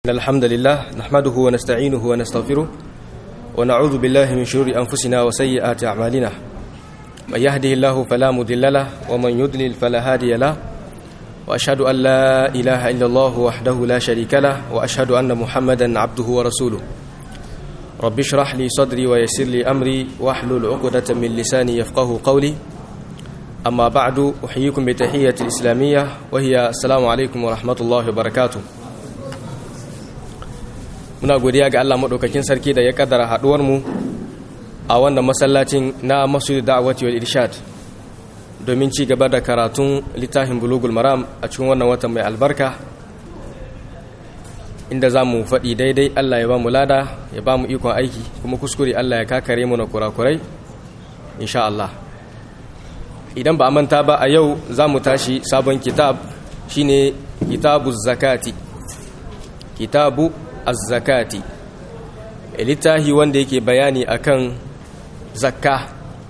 إن الحمد لله نحمده ونستعينه ونستغفره ونعوذ بالله من شرور أنفسنا وسيئات أعمالنا من يهده الله فلا مضل له ومن يضلل فلا هادي له وأشهد أن لا إله إلا الله وحده لا شريك له وأشهد أن محمدا عبده ورسوله رب اشرح لي صدري ويسر لي أمري واحلل عقدة من لساني يفقه قولي أما بعد أحييكم بتحية الإسلامية وهي السلام عليكم ورحمة الله وبركاته muna godiya ga Allah maɗaukakin sarki da ya kaddara haɗuwarmu a wannan masallacin na masjid da'awati wal irshad domin ci gaba da karatun littafin bulugul maram a cikin wannan watan mai albarka inda za mu faɗi daidai Allah ya ba mu lada ya ba mu ikon aiki kuma kuskure Allah ya kakare mu na kurakurai insha Allah idan ba a manta ba a yau za mu tashi sabon kitab shine kitabu zakati kitabu az-zakati littahi wanda yake bayani akan zakka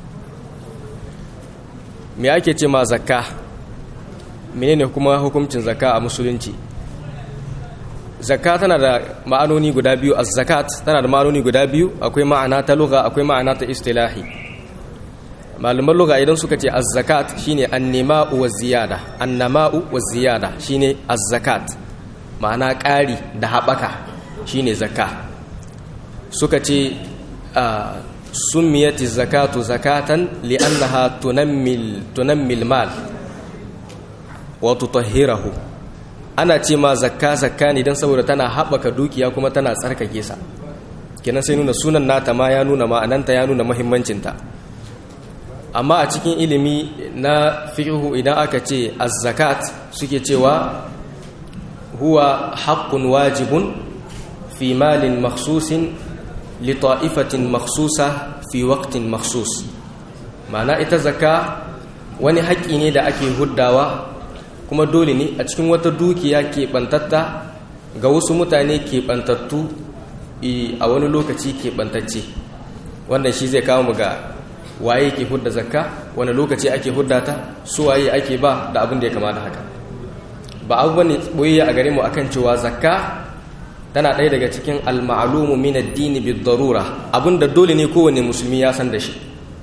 me ake ce ma zakka menene kuma hukuncin zakka a musulunci zakka tana da ma'anoni guda biyu az-zakat tana da ma'anoni guda biyu akwai ma'ana ta lugha akwai ma'ana ta istilahi malaman lugha idan suka ce az-zakat shine an-nima'u waz-ziyada an-nama'u waz-ziyada shine az-zakat ma'ana ƙari da haɓaka shine zakka suka ce summiyati zakatu zakatan li'annaha tunammil tunammil mal wa tutahhirahu ana ce ma zakka zakka ne dan saboda tana haɓaka dukiya kuma tana tsarkake sa kenan sai nuna sunan nata ma ya nuna ma'ananta ya nuna muhimmancinta amma a cikin ilimi na fiqhu idan aka ce az-zakat suke cewa huwa haqqun wajibun fi malin makhsusin li ta'ifatin makhsusa fi waqtin makhsus ma'ana ita zakka wani haƙƙi ne da ake huddawa kuma dole ne a cikin wata dukiya keɓantatta ga wasu mutane keɓantattu a wani lokaci keɓantacce wannan shi zai kawo mu ga waye ke hudda zakka wani lokaci ake hudda ta su waye ake ba da abin da ya kama da haka ba abu bane boyayya a gare mu akan cewa zakka tana ɗaya daga cikin al-ma'lumu min ad-din bid-darura abinda dole ne kowanne musulmi ya san da shi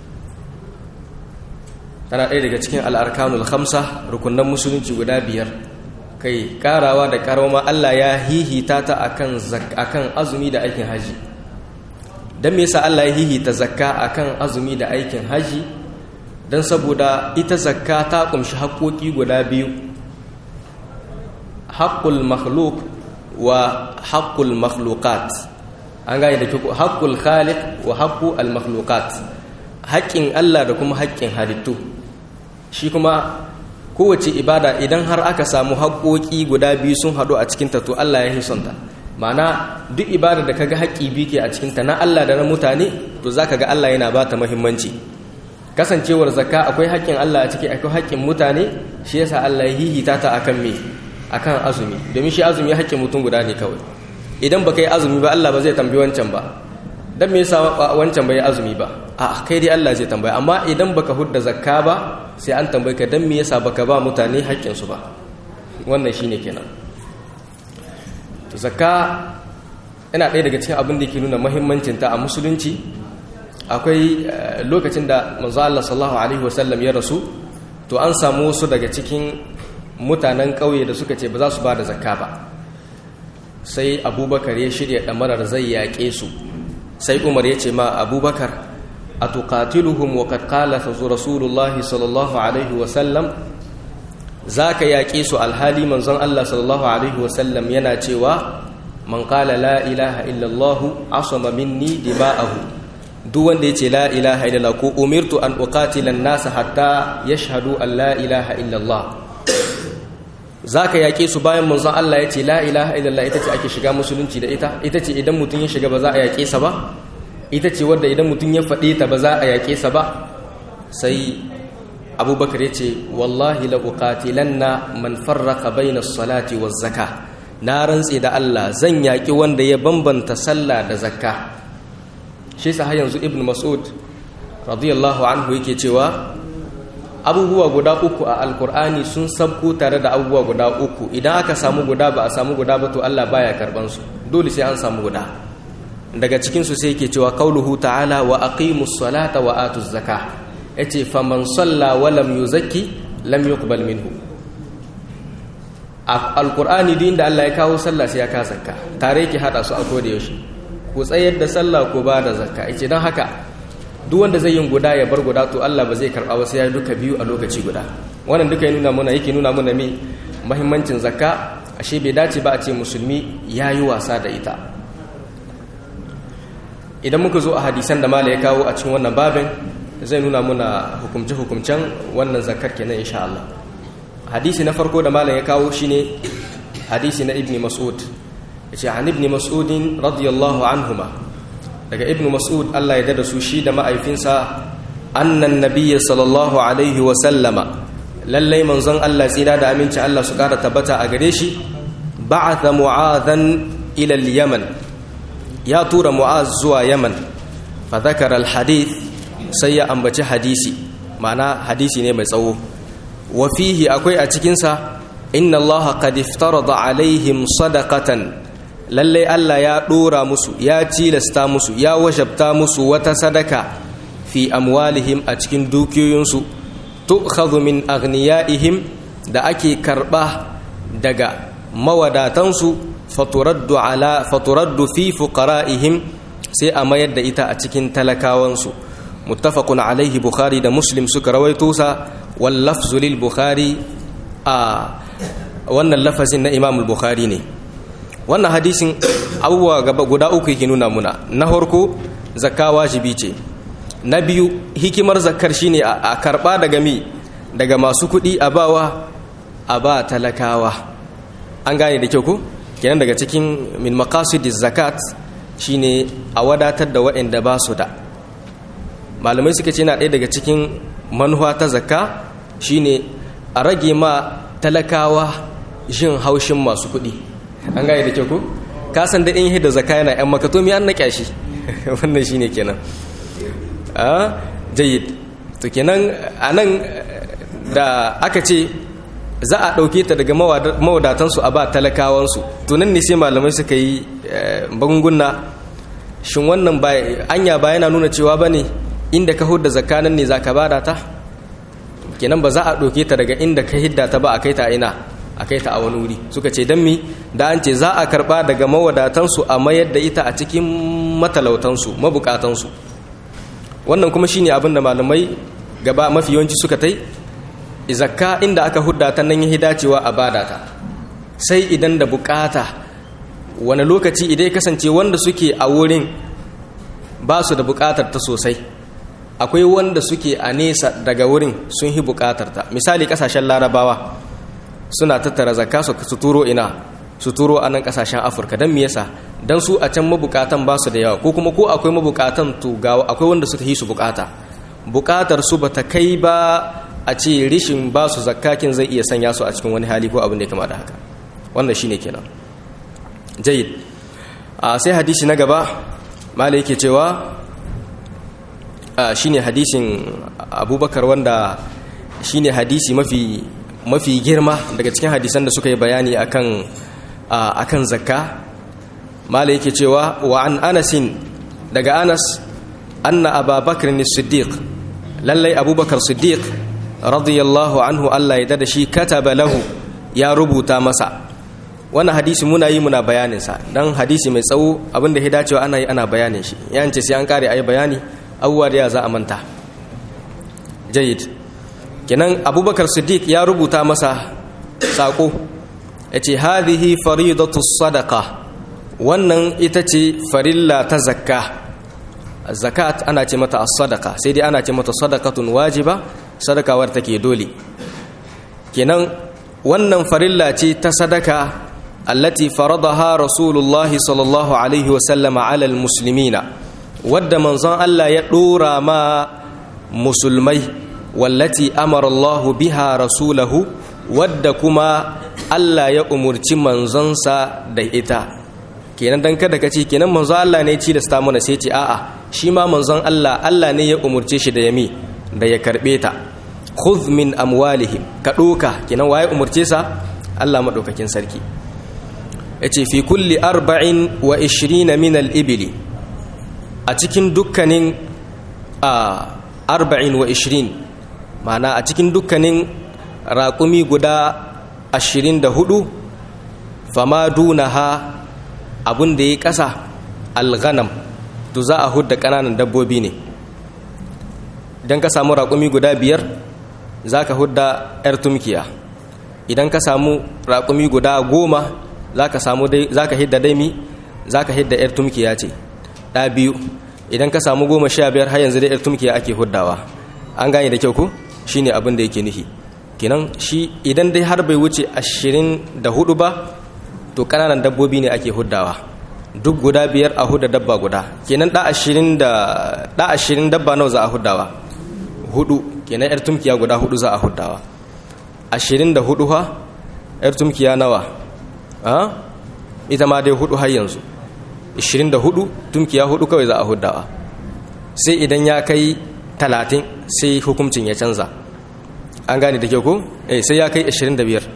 tana ɗaya daga cikin al-arkanul khamsa rukunan musulunci guda biyar kai karawa da karama Allah ya hihita ta akan akan azumi da aikin haji dan me yasa Allah ya hihita zakka akan azumi da aikin haji dan saboda ita zakka ta kumshi haƙoƙi guda biyu haƙƙul makhluk wa haƙƙul makhlukat an gane da kyau haƙƙul khaliq wa haƙƙu al makhlukat haƙƙin Allah da kuma haƙƙin halittu shi kuma kowace ibada idan har aka samu haƙƙoƙi guda biyu sun haɗu a cikin ta to Allah ya hisonta ma'ana duk ibada da kaga haƙƙi biyu ke a cikin ta na Allah da na mutane to zaka ga Allah yana ba ta muhimmanci kasancewar zakka akwai haƙƙin Allah a ciki akwai haƙƙin mutane shi yasa Allah ya hihita ta akan me akan azumi domin shi azumi haƙƙin mutum guda ne kawai idan baka yi azumi ba Allah ba zai tambayi wancan ba dan me yasa wancan bai azumi ba a kai dai Allah zai tambaya amma idan baka hudda zakka ba sai an tambaye ka dan me yasa baka ba mutane haƙƙin su ba wannan shine kenan to zakka yana ɗaya daga cikin abin da ke nuna muhimmancin ta a musulunci akwai lokacin da manzo Allah sallallahu alaihi wasallam ya rasu to an samu wasu daga cikin mutanen ƙauye da suka ce ba za su ba da zakka ba sai abubakar ya shirya ɗamarar zai yaƙe su sai umar ya ce ma abubakar a tuƙatiluhum wa ƙaƙƙala ta rasulullahi sallallahu alaihi wasallam za ka yaƙe su alhali manzon Allah sallallahu alaihi wasallam yana cewa man ƙala la ilaha illallahu asama minni dima'ahu duk wanda ya ce la ilaha illallah ko umirtu an uqatilan nasa hatta yashhadu an la ilaha illallah za ka yaƙe su bayan manzon Allah ya ce la ilaha illallah ita ce ake shiga musulunci da ita ita ce idan mutum ya shiga ba za a yaƙe sa ba ita ce wadda idan mutum ya faɗe ta ba za a yaƙe sa ba sai abubakar ya ce wallahi la uqatilanna man farraqa bayna salati waz zaka na rantse da Allah zan yaƙi wanda ya bambanta sallah da zakka shi sa har yanzu ibnu mas'ud radiyallahu anhu yake cewa abubuwa guda uku a alkur'ani sun sabko tare da abubuwa guda uku idan aka samu guda ba a samu guda ba to Allah baya karban su dole sai an samu guda daga cikin su sai yake cewa qauluhu ta'ala wa aqimus salata wa atuz zakah yace faman salla wa lam yuzakki lam yuqbal minhu a alkur'ani din da Allah ya kawo sallah sai ya ka zakka tare yake hada su a koda yaushe ku tsayar da sallah ko ba da zakka yace dan haka duk wanda zai yin guda ya bar guda to Allah ba zai karba ba sai ya duka biyu a lokaci guda wannan duka ya nuna mana yake nuna mana me muhimmancin zakka ashe bai dace ba a ce musulmi yayi wasa da ita idan muka zo a hadisan da mala ya kawo a cikin wannan babin zai nuna muna hukumce hukumcen wannan zakkar kenan insha Allah hadisi na farko da malam ya kawo shine hadisi na ibni mas'ud yace an ibni mas'udin radiyallahu anhuma daga ibn mas'ud Allah ya dada su shi da ma'aifinsa annan nabiyyi sallallahu alaihi wa sallama lallai manzon Allah tsira da aminci Allah su kara tabbata a gare shi ba'atha mu'adhan ila al-yaman ya tura mu'az zuwa yaman fa dhakara al-hadith sai ya ambaci hadisi ma'ana hadisi ne mai tsawo wa fihi akwai a cikin sa inna Allah qad iftarada alaihim sadaqatan lallai Allah ya ɗora musu ya cilasta musu ya wajabta musu wata sadaka fi amwalihim a cikin dukiyoyinsu tu'khadhu min aghniyaihim da ake karɓa daga mawadatansu faturaddu ala faturaddu fi fuqara'ihim sai a mayar da ita a cikin talakawansu muttafaqun alaihi bukhari da muslim suka rawaito sa wal lafzu lil bukhari a wannan lafazin na imam bukhari ne wannan hadisin abubuwa gaba guda uku yake nuna muna na farko zakka wajibi ce na biyu hikimar zakkar shine a karba daga mi daga masu kuɗi a bawa a ba talakawa an gane da kyau ko kenan daga cikin min maqasidiz zakat shine a wadatar da waɗanda ba su da malamai suka ce na ɗaya daga cikin manuwa ta zakka shine a rage ma talakawa jin haushin masu kuɗi an gane da kyau ko ka san da in yi da zaka yana yan makato mi an na kyashi wannan shine kenan a jayyid to kenan anan da aka ce za a ɗauke ta daga mawadatansu a ba talakawansu to nan ne sai malamai suka yi banguna shin wannan anya ba yana nuna cewa ba ne inda ka hudda zakanan ne za ka bada ta kenan ba za a ɗauke ta daga inda ka hidda ta ba a kai ta ina a kai ta a wani wuri suka ce don mi da an ce za a karba daga mawadatansu a mayar da ita a cikin matalautansu mabukatansu wannan kuma shine abin da malamai gaba mafi yawanci suka tai zakka inda aka hudda ta nan yi dacewa a bada ta sai idan da bukata wani lokaci idan ya kasance wanda suke a wurin ba su da bukatar ta sosai akwai wanda suke a nesa daga wurin sun yi bukatar ta misali kasashen larabawa suna tattara zakka su turo ina su turo a nan kasashen afirka don me yasa don su a can mabukatan ba su da yawa ko kuma ko akwai mabukatan to ga akwai wanda suka yi su bukata bukatar su bata kai ba a ce rishin ba su zakkakin zai iya sanya su a cikin wani hali ko abin da ya kama da haka wannan shine kenan jayyid a sai hadisi na gaba malai yake cewa shine hadisin abubakar wanda shine hadisi mafi mafi girma daga cikin hadisan da suka yi bayani akan akan zakka mala yake cewa wa an anasin daga anas anna ababakar ni siddiq lallai abubakar siddiq radiyallahu anhu Allah ya dada shi kataba lahu ya rubuta masa wannan hadisi muna yi muna bayaninsa don hadisi mai tsawo abinda ya dacewa ana yi ana bayanin shi yance sai an kare a yi bayani abubuwa da ya za a manta jayid kenan abubakar siddiq ya rubuta masa saƙo ya ce hadhihi faridatu sadaka wannan ita ce farilla ta zakka zakat ana ce mata as-sadaka sai dai ana ce mata sadakatun wajiba sadakawar take dole kenan wannan farilla ce ta sadaka allati faradaha rasulullahi sallallahu alaihi wasallama ala almuslimina wadda manzon Allah ya dora ma musulmai wallati amara Allah biha rasulahu wadda kuma Allah ya umurci manzonsa da ita kenan dan kada ka ce kenan manzon Allah ne ci da sta mana sai ce a'a shi ma manzon Allah Allah ne ya umurce shi da yami da ya karbe ta khudh min amwalihim ka doka kenan waye umurce sa Allah madaukakin sarki yace fi kulli arba'in wa 20 min al-ibli a cikin dukkanin a arba'in wa 20 ma'ana a cikin dukkanin raƙumi guda 24 fama dunaha abun da ya ƙasa alghanam to za a hudda ƙananan dabbobi ne idan ka samu raƙumi guda biyar za ka hudda 'yar tumkiya idan ka samu raƙumi guda goma za ka hidda daimi za ka hidda 'yar tumkiya ce ɗa biyu idan ka samu goma sha biyar har yanzu da 'yar tumkiya ake huddawa an gane da kyau ku shi ne abin da yake nufi kenan shi idan dai har bai wuce ashirin da hudu ba to ƙananan dabbobi ne ake huddawa duk guda biyar a hudda dabba guda kenan ɗa ashirin dabba nawa za a huddawa hudu kenan yar tumkiya guda hudu za a huddawa ashirin da hudu ha yar tumkiya nawa a ita ma dai hudu har yanzu ashirin da hudu tumkiya hudu kawai za a huddawa sai idan ya kai talatin sai hukuncin ya canza an gane da kyau ko eh sai ya kai ashirin da biyar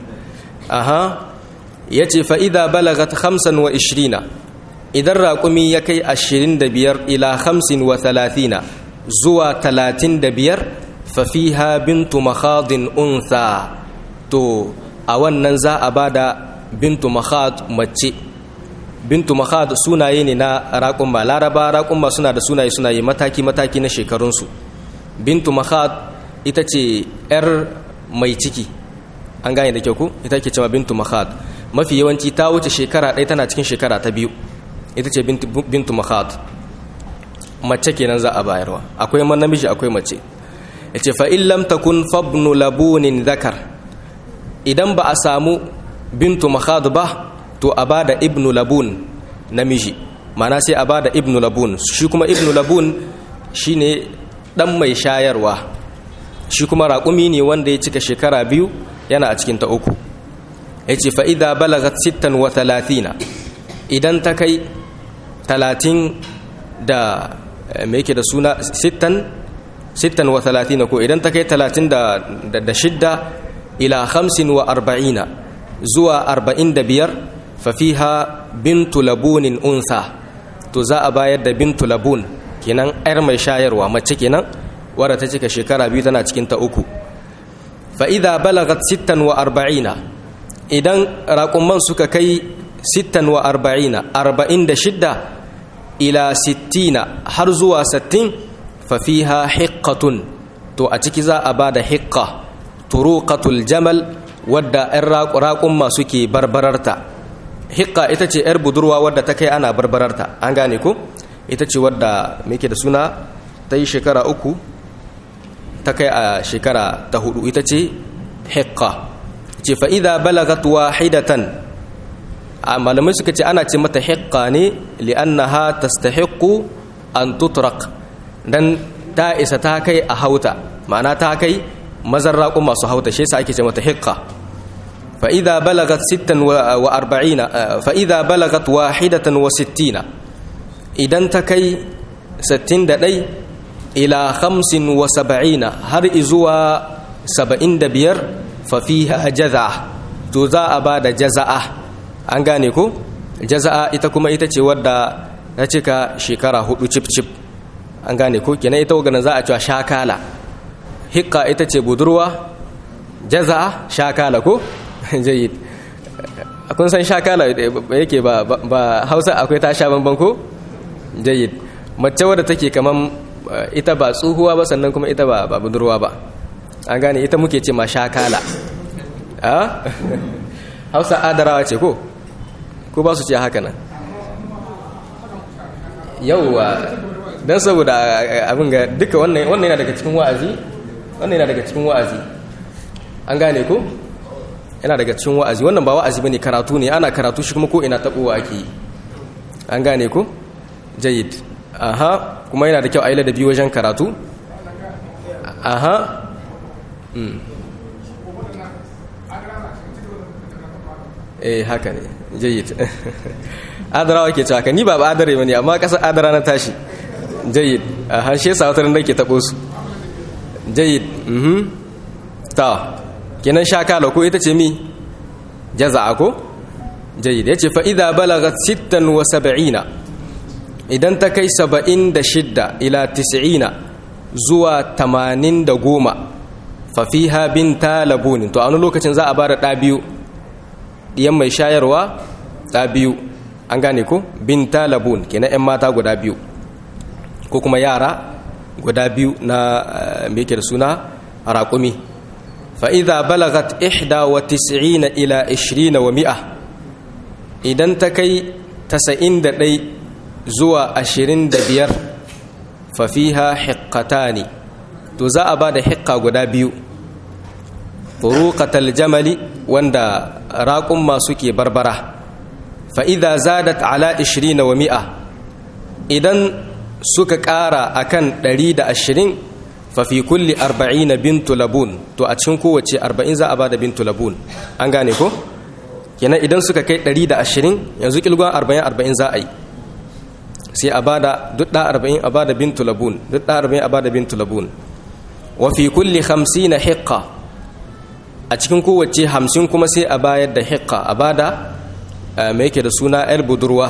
aha ya ce fa'ida balagat hamsin wa ishirina idan raƙumi ya kai ashirin da biyar ila hamsin wa talatina zuwa talatin da biyar fafiha bintu makhadin unsa to a wannan za a ba da bintu makhad mace bintu makhad sunaye ne na raƙumma laraba raƙumma suna da sunaye sunaye mataki-mataki na shekarunsu bintu makhad ita ce 'yar mai ciki an gane da kyau ku ita ke cewa bintu makhad mafi yawanci ta wuce shekara ɗaya tana cikin shekara ta biyu ita ce bintu makhad mace kenan za a bayarwa akwai man namiji akwai mace yace fa in lam takun fabnu labunin zakar idan ba a samu bintu makhad ba to a bada ibnu labun namiji mana sai a bada ibnu labun shi kuma ibnu labun shine dan mai shayarwa shi kuma raƙumi ne wanda ya cika shekara biyu yana a cikin ta uku yace fa idza balagat 36 idan ta kai talatin da me yake da suna sittan sittan wa talatina ko idan ta kai talatin da shidda ila hamsin wa arba'ina zuwa arba'in da biyar fafiha bintu labunin unsa to za a bayar da bintu labun kenan yar mai shayarwa mace kenan wadda ta cika shekara biyu tana cikin ta uku fa'ida balagat sittan wa arba'ina idan raƙumman suka kai sittan wa arba'ina arba'in da shidda ila sittina har zuwa sattin fafiha hiqqatun to a ciki za a ba da hiqqa turuqatul jamal wadda 'yan raƙumma suke barbararta hiqqa ita ce 'yar budurwa wadda ta kai ana barbararta an gane ku ita ce wadda muke da suna ta yi shekara uku ta kai a shekara ta hudu ita ce hiqqa ce fa'ida balagat wahidatan a malamai suka ce ana ce mata hiqqa ne li'annaha tastahiqqu an tutrak dan ta isa ta kai a hauta ma'ana ta kai mazan raƙun masu hauta shi yasa ake ce mata hiqqa fa idza balagat 46 fa idza balagat wahidatan wa 60 idan ta kai 61 ila 75 har izuwa 75 fa fiha jaza'a to za a ba da jaza'a an gane ko jaza'a ita kuma ita ce wadda ta cika shekara hudu cip cip an gane ko kenan ita wagana za a cewa shakala hikka ita ce budurwa jaza'a shakala ko jayyid kun san shakala yake ba ba hausa akwai ta sha banban ko jayyid mace wadda take kaman ita ba tsohuwa ba sannan kuma ita ba budurwa ba an gane ita muke ce ma shakala a hausa adarawa ce ko ko ba su ce haka nan yauwa don saboda abin ga duka wannan yana daga cikin wa'azi wannan yana daga cikin wa'azi an gane ko yana daga cikin wa'azi wannan ba wa'azi bane karatu ne ana karatu shi kuma ko ina tabowa ake yi an gane ko jayyid aha kuma yana da kyau a yi ladabi wajen karatu aha eh haka ne jayyid adarawa ke cewa ni ba ba adare bane amma kasar adara na tashi jayyid a hanshe sa wata ran ke tabo su jayyid mhm ta kenan shakala ko ita ce mi jaza'a ko jayyid yace fa idza balagat 76 idan ta kai 76 ila 90 zuwa 80 fa fiha binta labun to a wani lokacin za a bada da biyu diyan mai shayarwa da biyu an gane ko binta labun kenan yan mata guda biyu ko kuma yara guda biyu na me yake da suna raƙumi fa'iza balagat ihda wa tis'ina ila ishirina wa mi'a idan ta kai tasa'in da ɗai zuwa ashirin da biyar fafiha hikkata ne to za a ba da hikka guda biyu furuƙatal jamali wanda raƙun masu ke barbara fa'iza zadat ala ishirina wa mi'a idan suka ƙara akan ɗari da ashirin fafi kulli arba'ina bintu labun to a cikin kowace arba'in za a bada bintu labun an gane ko kenan idan suka kai ɗari da ashirin yanzu kilgon arba'in arba'in za a yi sai a bada duk ɗa arba'in a bada bintu labun duk ɗa arba'in a bada bintu labun wa fi kulli hamsina hiqqa a cikin kowace hamsin kuma sai a bayar da hiqqa a bada mai yake da suna yar budurwa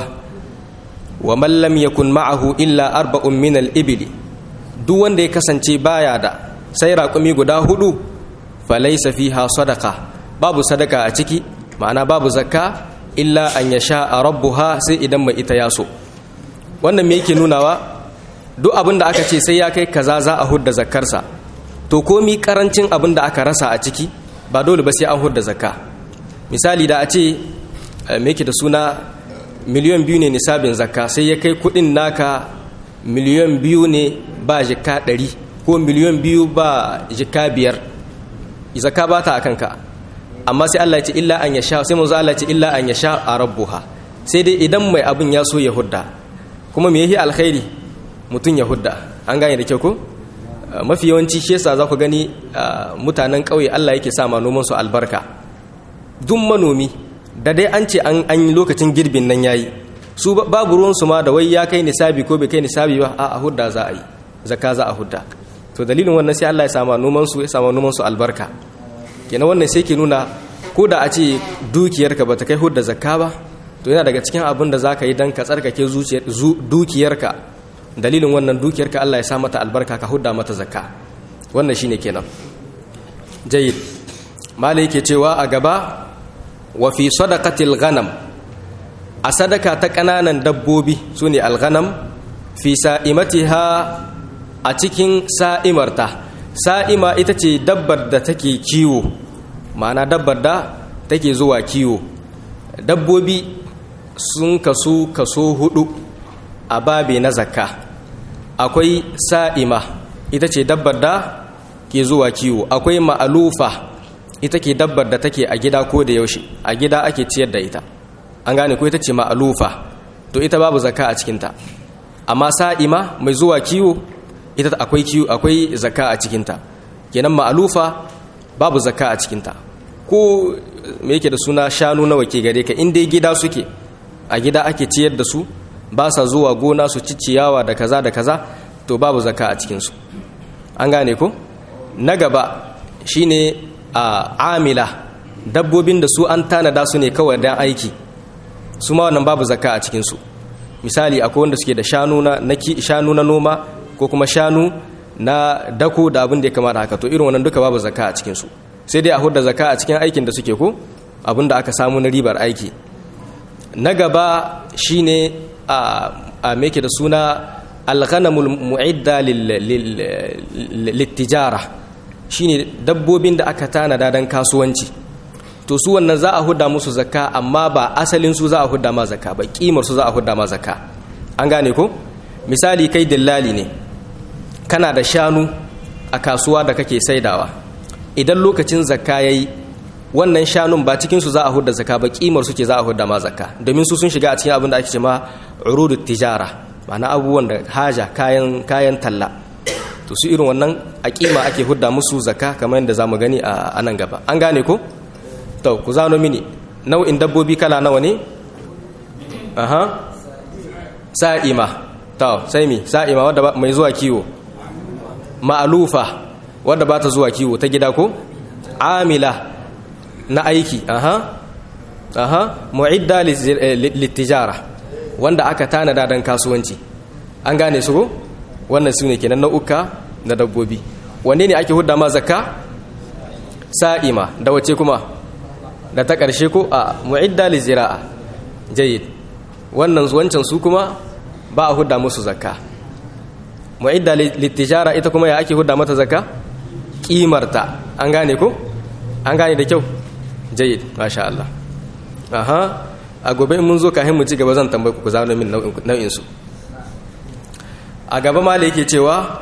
wa man lam yakun ma'ahu illa arba'un min al-ibli duk wanda ya kasance baya da sai raƙumi guda hudu falaisa fiha sadaka babu sadaka a ciki ma'ana babu zakka illa an ya sha a rabbuha sai idan mai ita ya so wannan me yake nunawa duk abin da aka ce sai ya kai kaza za a hudda zakkarsa to komi karancin abin da aka rasa a ciki ba dole ba sai an hudda zakka misali da a ce me yake da suna miliyan biyu ne nisabin zakka sai ya kai kudin naka miliyan biyu ne ba jika ɗari ko miliyan biyu ba jika biyar zaka ba ta a kanka amma sai Allah ya ce illa an ya sha sai manzo Allah ya ce illa an ya sha a rabbuha sai dai idan mai abin ya so ya hudda kuma me yake alkhairi mutum ya hudda an gane da kyau ko mafi yawanci shi yasa za ku gani mutanen ƙauye Allah yake sa ma noman su albarka duk manomi da dai an ce an yi lokacin girbin nan yayi su babu ruwansu ma da wai ya kai nisabi ko bai kai nisabi ba a hudda za a yi zakka za a hudda to dalilin wannan sai Allah ya sama noman su ya sama noman su albarka kenan wannan sai ke nuna ko da a ce dukiyarka bata kai hudda zakka ba to yana daga cikin abin da zaka yi dan ka tsarkake dukiyarka dalilin wannan dukiyarka Allah ya sa mata albarka ka hudda mata zakka wannan shine kenan jayyid malai yake cewa a gaba wa fi sadaqatil ghanam a sadaka ta ƙananan dabbobi su ne alghanam fi sa'imatiha a cikin sa'imarta sa'ima ita ce dabbar da take kiwo ma'ana dabbar da take zuwa kiwo dabbobi sun kasu kaso hudu a babe na zakka akwai sa'ima ita ce dabbar da ke zuwa kiwo akwai ma'alufa ita ke dabbar da take a gida ko da yaushe a gida ake ciyar da ita an gane ko ita ce ma'alufa to ita babu zakka a cikinta amma sa'ima mai zuwa kiwo ita akwai kiwo akwai zakka a cikinta kenan ma'alufa babu zakka a cikinta ko me yake da suna shanu nawa ke gare ka inda gida suke a gida ake ciyar da su ba sa zuwa gona su ci ciyawa da kaza da kaza to babu zakka a cikinsu an gane ko na gaba shine a amila dabbobin da su an tanada su ne kawai dan aiki su ma wannan babu zakka a cikinsu misali akwai wanda suke da shanu na shanu na noma ko kuma shanu na dako da abin da ya kamata haka to irin wannan duka babu zakka a cikinsu sai dai a hudda zakka a cikin aikin da suke ko abin da aka samu na ribar aiki na gaba shine a a meke da suna alghanamul mu'idda littijara shine dabbobin da aka tanada dan kasuwanci to su wannan za a huda musu zakka amma ba asalin su za a huda ma zakka ba kimar su za a huda ma zakka an gane ko misali kai dillali ne kana da shanu a kasuwa da kake saidawa idan lokacin zakka yayi wannan shanun ba cikin su za a huda zakka ba kimar su ke za a huda ma zakka domin su sun shiga a cikin abin da ake cewa urudut tijara ma'ana abubuwan da haja kayan kayan talla to su irin wannan a kima ake hudda musu zakka kamar yadda zamu gani a nan gaba an gane ko to ku zano mini nau'in dabbobi kala nawa ne aha sa'ima to sai mi sa'ima wadda mai zuwa kiwo ma'alufa wadda ba ta zuwa kiwo ta gida ko amila na aiki aha aha mu'idda littijara wanda aka tanada don kasuwanci an gane su ko wannan su ne kenan nau'uka na dabbobi wanne ne ake hudda ma zakka sa'ima da wace kuma da ta ƙarshe ko a mu'idda lizira'a jayyid wannan wancan su kuma ba a hudda musu zakka mu'idda littijara ita kuma ya ake hudda mata zakka kimarta an gane ko an gane da kyau jayyid masha Allah aha a gobe mun zo kafin mu ci gaba zan tambaye ku ku zano min nau'in su a gaba ma da yake cewa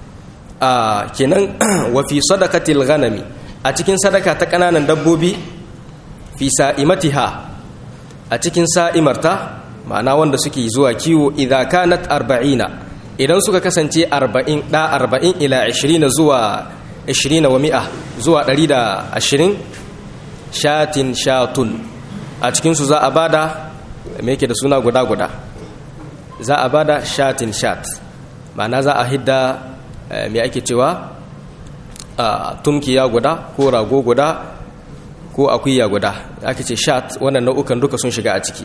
a kenan wa fi sadaqatil ghanami a cikin sadaka ta kananan dabbobi fi sa'imatiha a cikin sa'imarta ma'ana wanda suke zuwa kiwo idza kanat arba'ina idan suka kasance 40 da 40 ila 20 zuwa 20 wa mi'a zuwa 120 shatin shatun a cikinsu za a bada me yake da suna guda-guda za a bada shatin shat ma'ana za a hidda me ake cewa tumkiya guda ko rago guda ko akuya guda ake ce shat wannan nau'ukan duka sun shiga a ciki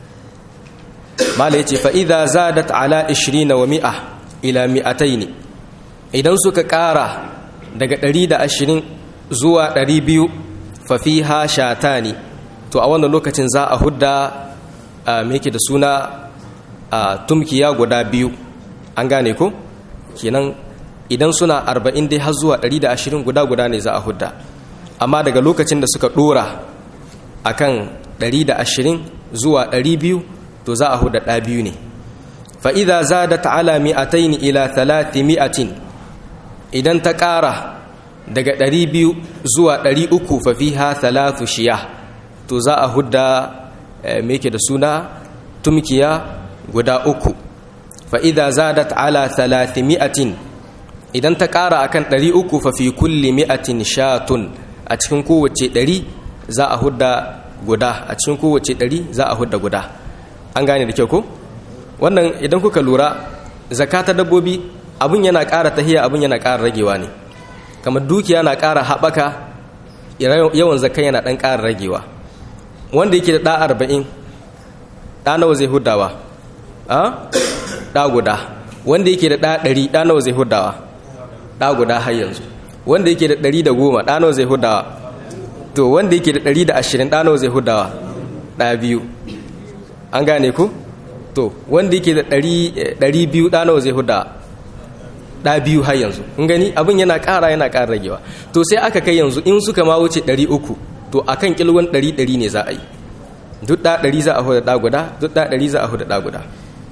mala yace fa idza zadat ala 20 wa mi'a ila mi'atayn idan suka ƙara daga 120 zuwa 200 fa fiha shatani to a wannan lokacin za a hudda me yake da suna tumkiya guda biyu an gane ko kenan idan suna 40 dai har zuwa 120 guda guda ne za a hudda amma daga lokacin da suka dora akan 120 zuwa 200 to za a huda ɗa biyu ne fa'iza za da ta'ala mi'atain ila talati mi'atin idan ta ƙara daga 200 zuwa 300 fafi ha talatu shiya to za a huda meke da suna tumkiya guda uku fa'iza za da ta'ala talati mi'atin idan ta ƙara akan 300 fafi kulli mi'atin shatun a cikin kowace 100 za a huda guda a cikin kowace 100 za a huda guda an gane da kyau ko wannan idan kuka lura zakata dabbobi abun yana ƙara tahiya abun yana ƙara ragewa ne kamar dukiya na ƙara haɓaka yawan zakka yana ɗan ƙara ragewa wanda yake da ɗa arba'in ɗa nawa zai hudawa a ɗa guda wanda yake da ɗa ɗari ɗa nawa zai hudawa ɗa guda har yanzu wanda yake da ɗari da goma ɗa nawa zai hudawa to wanda yake da ɗari da ashirin ɗa nawa zai hudawa ɗa biyu an gane ku to wanda yake da ɗari biyu ɗanawa zai huda ɗa biyu har yanzu in gani abin yana ƙara yana ƙara ragewa to sai aka kai yanzu in suka ma wuce ɗari uku to a kan ƙilwan ɗari ɗari ne za a yi duk ɗa ɗari za a huda ɗa guda duk ɗa ɗari za a huda ɗa guda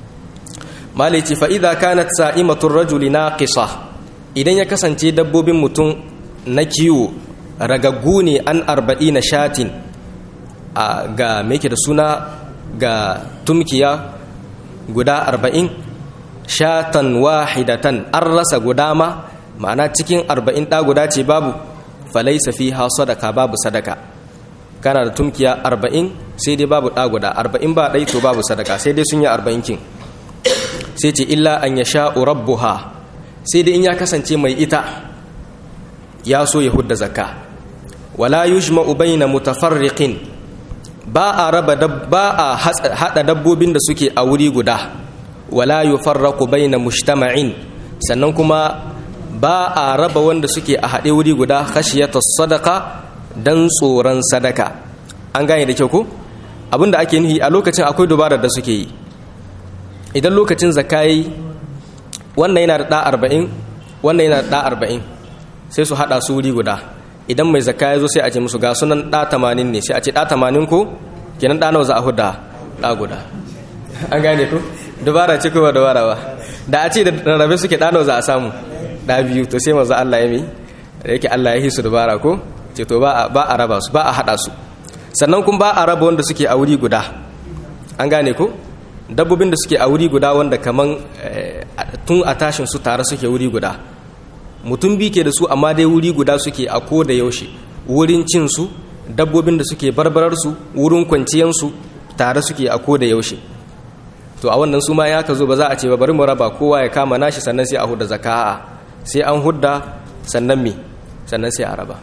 malici fa'iza kanat sa'imatun rajuli na kisa idan ya kasance dabbobin mutum na kiwo ragaggu ne an arba'i na shatin ga meke da suna ga tumkiya guda arba'in shatan wahidatan an rasa guda ma ma'ana cikin arba'in ɗa guda ce babu falaisa fi ha sadaka babu sadaka kana da tumkiya arba'in sai dai babu ɗa guda arba'in ba ɗai to babu sadaka sai dai sun yi arba'in kin sai ce illa an ya sha'u rabbuha sai dai in ya kasance mai ita ya so ya hudda zakka wala yujma'u bayna mutafarriqin ba a raba ba a hada dabbobin da suke a wuri guda wala yufarraqu baina mujtama'in sannan kuma ba a raba wanda suke a hade wuri guda khashiyata sadaqa dan tsoron sadaka an gane da kyau ko abinda ake nufi a lokacin akwai dubarar da suke yi idan lokacin zakai wannan yana da da 40 wannan yana da da 40 sai su hada su wuri guda idan mai zakka ya zo sai a ce musu ga sunan ɗa tamanin ne sai a ce ɗa tamanin ko kenan ɗa nawa za a huda ɗa guda an gane ku dubara ce kowa dubara ba da a ce da rarrabe suke ɗa nawa za a samu ɗa biyu to sai maza Allah ya mi da yake Allah ya hisu dubara ko ce to ba a raba su ba a haɗa su sannan kuma ba a raba wanda suke a wuri guda an gane ko dabbobin da suke a wuri guda wanda kaman tun a tashin su tare suke wuri guda mutum bi ke da su amma dai wuri guda suke a ko da yaushe wurin cinsu dabbobin da suke barbararsu wurin kwanciyansu tare suke a ko da yaushe to a wannan su ma ya ka zo ba za a ce ba bari mu raba kowa ya kama nashi sannan sai a hudda zaka'a sai an hudda sannan me sannan sai a raba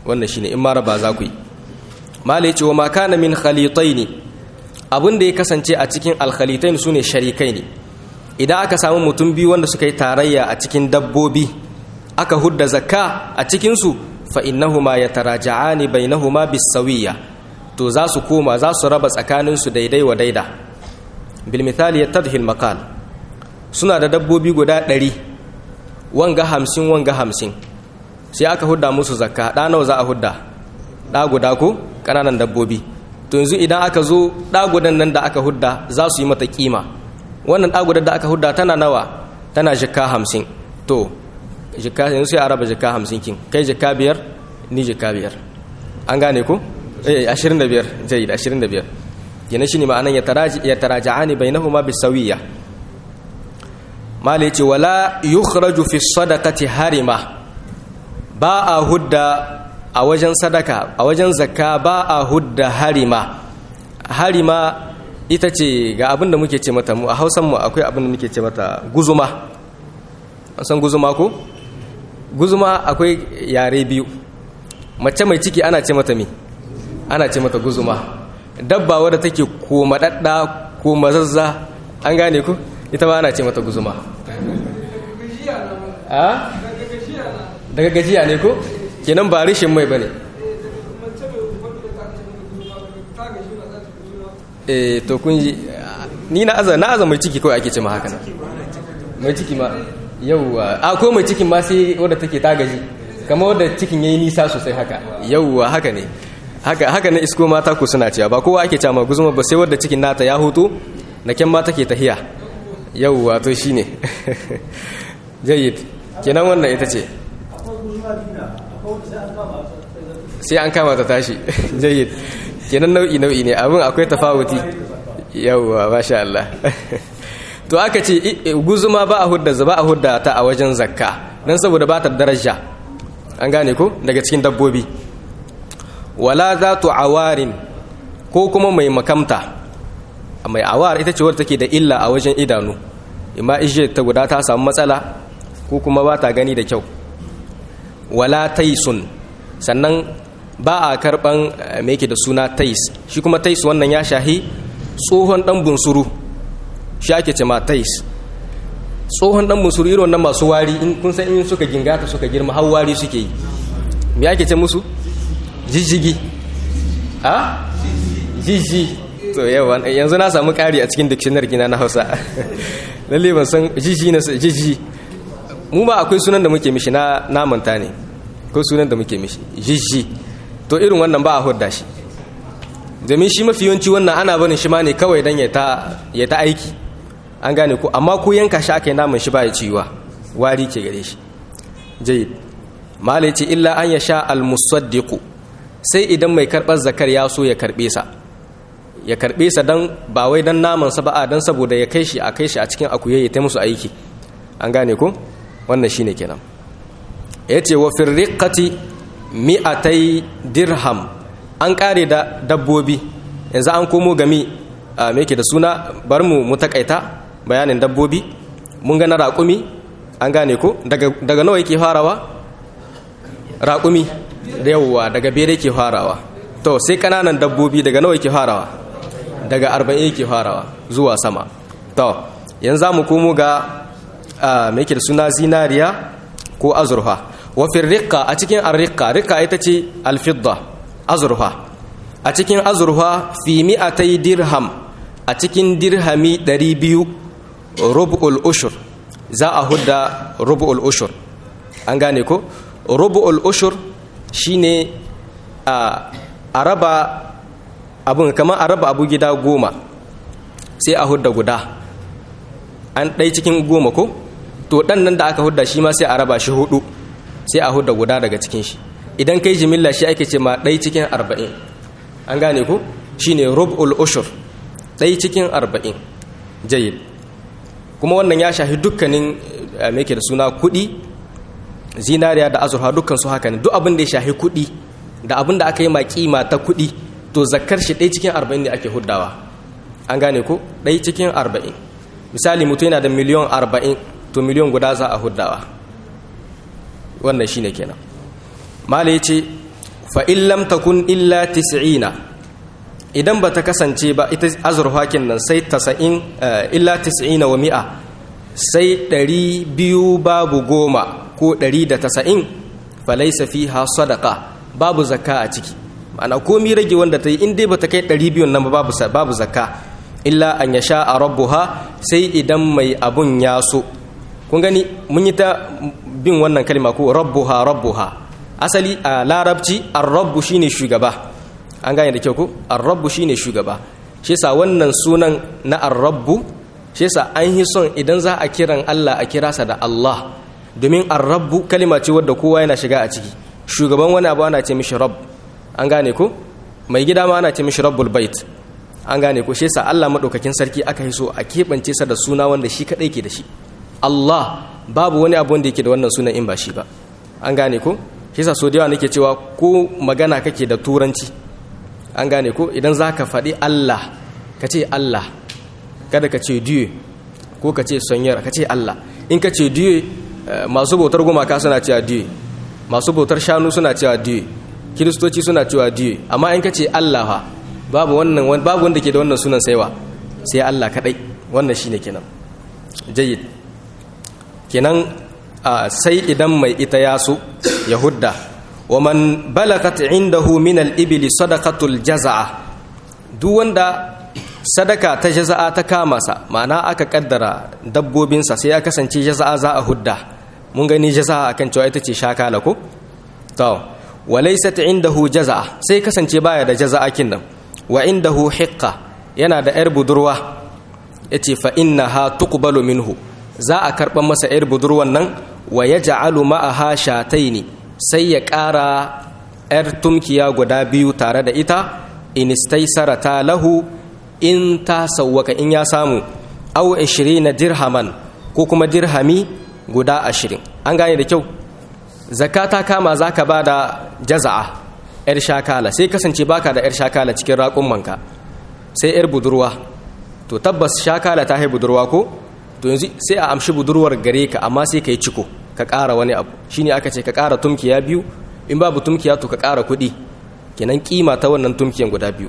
wannan shine in ma raba za ku yi mala yace wa ma kana min khalitaini abin da ya kasance a cikin alkhalitain sune sharikai ne idan aka samu mutum biyu wanda suka yi tarayya a cikin dabbobi aka hudda zakka a cikin su fa innahuma yataraja'ani bainahuma bisawiyya to za su koma za su raba tsakanin su daidai wa daida bil misali yattadhi al maqal suna da dabbobi guda ɗari wanga hamsin wanga hamsin sai aka hudda musu zakka ɗa nawa za a hudda ɗa guda ko ƙananan dabbobi to yanzu idan aka zo ɗa gudan nan da aka hudda za su yi mata kima wannan ɗa gudan da aka hudda tana nawa tana jikka hamsin to jikka yanzu sai a raba jikka hamsin kin kai jikka biyar ni jikka biyar an gane ko eh ashirin da biyar jayi ashirin da biyar yana shi ne ma'anan ya taraja'ani bainahuma bisawiyya mala ce wala yukhraju fi sadaqati harima ba a hudda a wajen sadaka a wajen zakka ba a hudda harima harima ita ce ga abin da muke ce mata mu a hausan mu akwai abin da muke ce mata guzuma an san guzuma ko guzuma akwai yare biyu mace mai ciki ana ce mata me ana ce mata guzuma dabba wadda take ko madadda ko mazazza an gane ku ita ba ana ce mata guzuma a daga gajiya ne ko kenan ba rishin mai bane eh to kun ji ni na aza na aza mai ciki kawai ake ce ma haka mai ciki ma yauwa a ko mai cikin ma sai wadda take ta gaji kamar wadda cikin yayi nisa sosai haka yauwa haka ne haka haka na isko mata ku suna cewa ba kowa ake cewa guzuma ba sai wadda cikin nata ya hutu na kyan ma take tahiya yauwa to shine jayyid kenan wannan ita ce sai an kama ta tashi jayyid kenan nau'i nau'i ne abin akwai tafawuti yauwa masha Allah to aka ce guzuma ba a hudda ba a hudda ta a wajen zakka dan saboda ba ta daraja an gane ko daga cikin dabbobi wala zatu awarin ko kuma mai makamta mai awar ita ce wadda take da illa a wajen idanu imma ishe ta guda ta samu matsala ko kuma ba ta gani da kyau wala taisun sannan ba a karban me yake da suna tais shi kuma tais wannan ya shahi tsohon dan bunsuru shi ake ce ma tais tsohon dan bunsuru irin wannan masu wari in kun san in suka gingata suka girma har wari suke yi me ake ce musu jijjigi a jijji to yawa yanzu na samu kari a cikin dictionary kina na Hausa lalle ban san jijji na jijji mu ba akwai sunan da muke mishi na namanta ne ko sunan da muke mishi jijji to irin wannan ba a hudda shi domin shi mafi yawanci wannan ana barin shi ma ne kawai dan ya ta ya ta aiki an gane ko amma ko yanka shi aka yi naman shi ba ya ciwa wari ke gare shi jayyid malai ce illa an ya sha al-musaddiqu sai idan mai karɓar zakar ya so ya karɓe sa ya karɓe sa don ba wai don namansa ba a don saboda ya kai shi a kai shi a cikin akuye ya ta musu aiki an gane ko wannan shine kenan ya ce wa firriqati mi'atai dirham an ƙare da dabbobi yanzu an komo gami a me da suna bar mu mu takaita bayanin dabbobi mun ga na raƙumi an gane ko daga nawa yake farawa raƙumi da yawwa daga bere ke farawa to sai kananan dabbobi daga nawa ke farawa daga arba'in ke farawa zuwa sama to yanzu za mu komo ga mai da suna zinariya ko azurfa wafin rikka a cikin arrikka rikka ita ce alfidda azurfa a cikin azurfa fi mi'atai dirham a cikin dirhami 200 rubu'ul ushur za a hudda rubu'ul ushur an gane ko rubu'ul ushur shine a raba abun kamar a raba abu gida goma sai a hudda guda an ɗai cikin goma ko to ɗan nan da aka hudda shi ma sai a raba shi hudu sai a hudda guda daga cikin shi idan kai jimilla shi ake ce ma ɗai cikin arba'in an gane ku shine rub'ul ushur ɗai cikin arba'in jayid kuma wannan ya shafi dukkanin me da suna kuɗi zinariya da azurfa dukkan su haka ne duk abin da ya shahi kuɗi da abin da aka yi ma kima ta kuɗi to zakar shi ɗaya cikin arba'in ne ake huddawa an gane ko ɗaya cikin arba'in misali mutum yana da miliyon arba'in to miliyon guda za a huddawa wannan shine kenan mala ya ce fa in lam takun illa tis'ina idan ba ta kasance ba ita azurfa nan sai tasa'in illa tis'ina wa mi'a sai ɗari biyu babu goma ko ɗari da tasa'in falaisa fiha sadaka babu zakka a ciki ma'ana komi rage wanda ta yi in dai ba ta kai ɗari biyun nan babu babu zakka illa an ya sha a rabbuha sai idan mai abun ya so kun gani mun yi ta bin wannan kalma ko rabbuha rabbuha asali a larabci ar-rabbu shine shugaba an gane da kyau ko ar-rabbu shine shugaba shi yasa wannan sunan na ar-rabbu shi yasa an yi son idan za a kiran Allah a kira sa da Allah domin ar-rabbu kalma ce wadda kowa yana shiga a ciki shugaban wani abu ana ce mishi rabb an gane ko mai gida ma ana ce mishi rabbul bait an gane ko shi yasa Allah madaukakin sarki aka yi so a keɓance sa da suna wanda shi kadai ke da shi Allah babu wani abu wanda yake da wannan sunan in ba shi ba an gane ko shi yasa so da yawa nake cewa ko magana kake da turanci an gane ko idan zaka faɗi Allah ka ce Allah kada ka ce Dieu ko ka ce Seigneur ka ce Allah in ka ce Dieu masu bautar gumaka suna cewa Dieu masu bautar shanu suna cewa Dieu kiristoci suna cewa Dieu amma in ka ce Allah fa babu wannan babu wanda ke da wannan sunan saiwa sai Allah kadai wannan shine kenan jayyid kenan sai idan mai ita ya so ya hudda wa man balagat indahu min al-ibli sadaqatul jazaa duk wanda sadaka ta jaza'a ta kama sa ma'ana aka kaddara dabbobinsa sai ya kasance jaza'a za a hudda mun gani jaza'a akan cewa ita ce shakala ko to walaysat indahu jaza'a sai kasance baya da jaza'a kin nan wa indahu hiqqa yana da yar budurwa yace fa innaha tuqbalu minhu za a karban masa yar budurwan nan wa yaj'alu ma'aha shataini sai ya ƙara yar tumkiya guda biyu tare da ita in istaysarata lahu in ta sawwaka in ya samu aw 20 dirhaman ko kuma dirhami guda 20 an gane da kyau zakata kama zaka bada jaza'a yar shakala sai kasance baka da yar shakala cikin raƙummanka sai yar budurwa to tabbas shakala ta hai budurwa ko to yanzu sai a amshi budurwar gare ka amma sai ka yi ciko ka ƙara wani abu shine aka ce ka ƙara tumkiya biyu in babu tumkiya to ka ƙara kuɗi kenan kima ta wannan tumkiyan guda biyu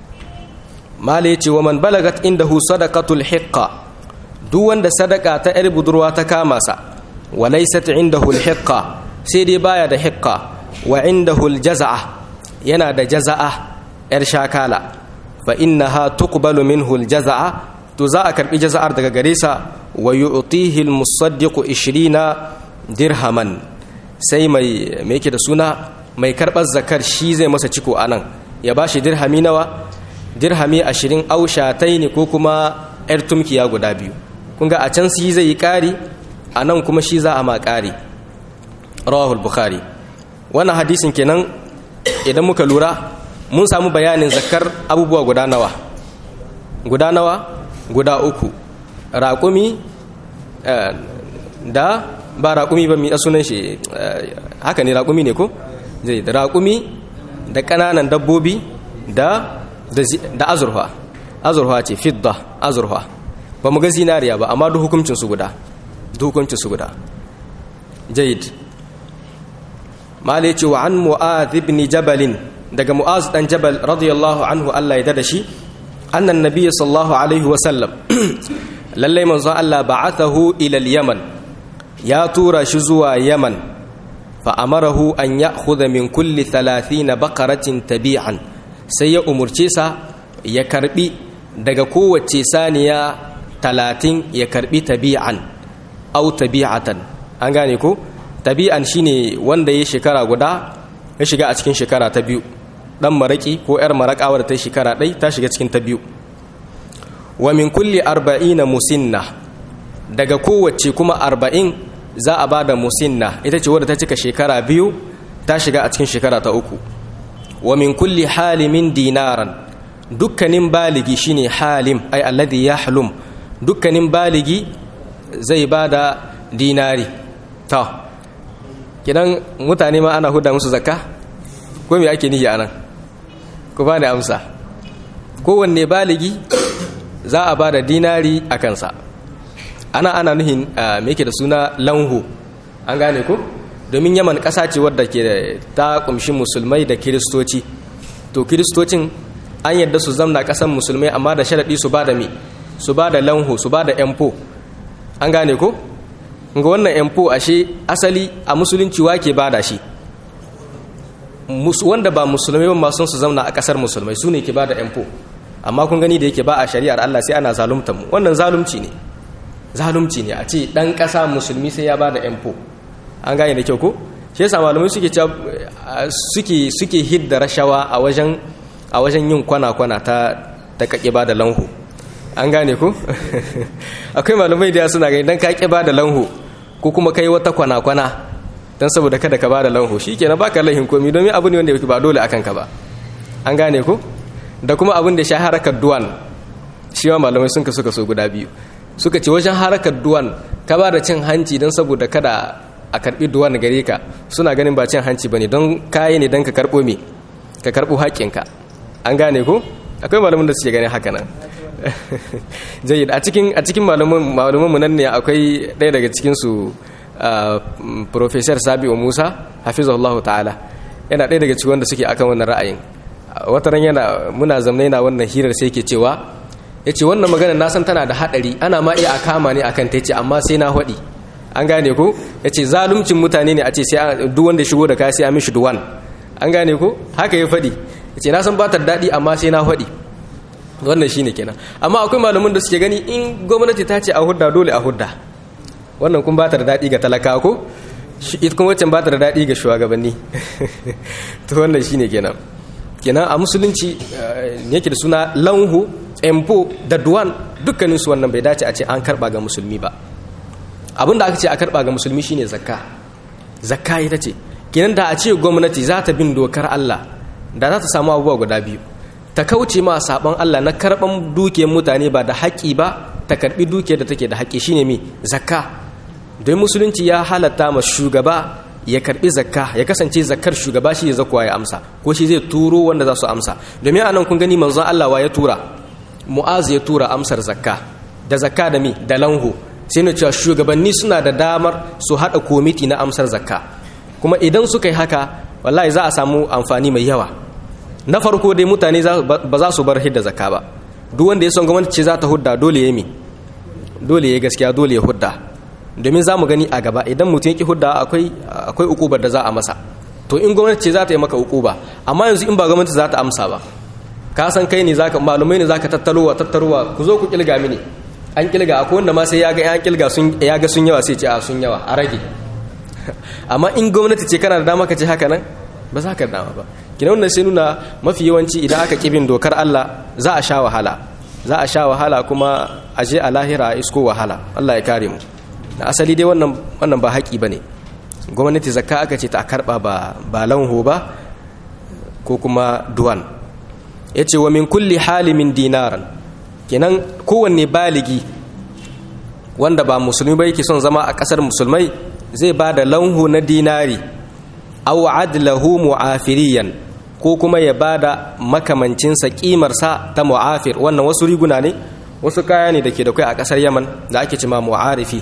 mala ya ce wa man balagat indahu sadaqatul hiqqa duk wanda sadaka ta yar budurwa ta kama sa wa laysat indahu al hiqqa sai dai baya da hiqqa wa indahu al jazaa yana da jazaa yar shakala fa innaha tuqbalu minhu al jazaa to za a karbi jaza'ar daga gare sa wa yu'tihi al musaddiqu 20 dirhaman sai mai me yake da suna mai karbar zakar shi zai masa ciko anan ya bashi dirhami nawa dirhami 20 aushatai ne ko kuma yar tumkiya guda biyu kun ga a can shi zai yi kari anan kuma shi za a ma kari rawahul bukhari wannan hadisin kenan idan muka lura mun samu bayanin zakar abubuwa guda nawa guda nawa guda uku raƙumi da ba raƙumi ba mi a sunan shi haka ne raƙumi ne ko zai da raƙumi da ƙananan dabbobi da da azurfa azurfa ce fidda azurfa ba mu ga zinariya ba amma duk hukuncin su guda duk hukuncin su guda jayid mali ce wa an mu'adh ibn jabal daga mu'az dan jabal radiyallahu anhu Allah ya dada shi annan nabiyyi sallallahu alaihi wa sallam lalle manzo Allah ba'athahu ila al-yaman ya tura shi zuwa yaman fa amarahu an ya'khudha min kulli 30 baqaratin tabi'an sai ya umurce sa ya karbi daga kowace saniya 30 ya karbi tabi'an au tabi'atan an gane ko tabi'an shine wanda ya shekara guda ya shiga a cikin shekara ta biyu dan maraki ko yar marakawar ta shekara ɗai ta shiga cikin ta biyu wa min kulli arba'ina musinna daga kowace kuma arba'in za a bada musinna ita ce wadda ta cika shekara biyu ta shiga a cikin shekara ta uku wa min kulli halimin dinaran dukkanin baligi shine halim ai alladhi yahlum dukkanin baligi zai bada dinari ta kidan mutane ma ana huda musu zakka ko me ake nihi anan ku bani amsa kowanne baligi za a bada dinari a kansa ana ana nuhin me yake da suna lanhu an gane ko domin yaman ƙasa ce wadda ke ta kumshi musulmai da kiristoci to kiristocin an yadda su zamna ƙasan musulmai amma da sharaɗi su ba da mi su ba da lanho su ba da empo an gane ko ga wannan empo ashe asali a musulunci wake ba da shi wanda ba musulmai ba masu su zamna a ƙasar musulmai su ne ke ba da empo amma kun gani da yake ba a shari'ar Allah sai ana zalunta mu wannan zalunci ne zalunci ne a ce dan ƙasa musulmi sai ya ba da empo an gane da kyau ko shi yasa malamai suke suke suke hidda rashawa a wajen a wajen yin kwana-kwana ta ta kake ba da lanhu an gane ko akwai malamai da suna gani dan kake ba da lanhu ko kuma kai wata kwana-kwana dan saboda kada ka ba da lanhu shikenan baka lahin komi domin abu ne wanda yake ba dole akan ka ba an gane ko da kuma abin da shi harakar duwan shi ma malamai sun kasu kaso guda biyu suka ce wajen harakar duwan ka ba da cin hanci don saboda kada a karbi duwan gare ka suna ganin ba cin hanci ba ne don kayi ne don ka karbo me ka karbo haƙƙinka an gane ko akwai malamin da suke ganin haka nan jayyid a cikin a cikin malaman mu nan ne akwai ɗaya daga cikin su professor Sabi'u Musa hafizahullahu ta'ala yana ɗaya daga cikin wanda suke akan wannan ra'ayin wata ran yana muna zamna yana wannan hirar sai ke cewa ya ce wannan magana na san tana da haɗari ana ma iya a kama ne akan ta ce amma sai na haɗi an gane ko ya ce zalumcin mutane ne a ce sai duk wanda shigo da kaya sai a mishi duwan an gane ko haka ya faɗi ya ce na san ba ta daɗi amma sai na haɗi wannan shine kenan amma akwai malamin da suke gani in gwamnati ta ce a hudda dole a hudda wannan kun ba ta da daɗi ga talaka ko ita kuma wacce ba ta da daɗi ga shugabanni to wannan shine kenan kenan a musulunci yake da suna lanhu empo da duwan dukkanin su wannan bai dace a ce an karba ga musulmi ba abin da aka ce a karba ga musulmi shine zakka zakka ita ce kenan da a ce gwamnati za ta bin dokar Allah da za ta samu abubuwa guda biyu ta kauce ma sabon Allah na karban dukiyar mutane ba da haƙi ba ta karbi dukiyar da take da haƙi shine mi zakka don musulunci ya halatta ma shugaba ya karbi zakka ya kasance zakkar shugaba shi ya zakuwa ya amsa ko shi zai turo wanda za su amsa domin anan kun gani manzon Allah wa ya tura mu'az ya tura amsar zakka da zakka da mi da lanhu sai na cewa shugabanni suna da damar su hada komiti na amsar zakka kuma idan suka yi haka wallahi za a samu amfani mai yawa na farko dai mutane ba za su bar hidda zakka ba duk wanda ya son gwamnati ce za ta hudda dole ya mi dole ya gaskiya dole ya hudda domin za mu gani a gaba idan mutum ya ki hudda akwai akwai ukubar da za a masa to in gwamnati ce za ta yi maka ukuba amma yanzu in ba gwamnati za ta amsa ba ka san kai ne zaka malumai ne zaka tattarowa tattarowa ku zo ku kilga mini an kilga akwai wanda ma sai ya ga an kilga sun ya ga sun yawa sai ce a sun yawa a rage amma in gwamnati ce kana da dama ka ce haka nan ba za ka dama ba kina wannan sai nuna mafi yawanci idan aka kibin dokar Allah za a sha wahala za a sha wahala kuma a je a lahira a isko wahala Allah ya kare mu da asali dai wannan wannan ba haƙi bane gwamnati zakka aka ce ta karba ba ba lanho ba ko kuma duwan yace wa min kulli halimin dinaran kenan kowanne baligi wanda ba musulmi ba yake son zama a ƙasar musulmai zai ba da lanhu na dinari aw adlahu mu'afiriyan ko kuma ya ba da makamancinsa ƙimarsa ta mu'afir wannan wasu riguna ne wasu kaya ne da ke da kai a ƙasar yaman da ake cima mu'arifi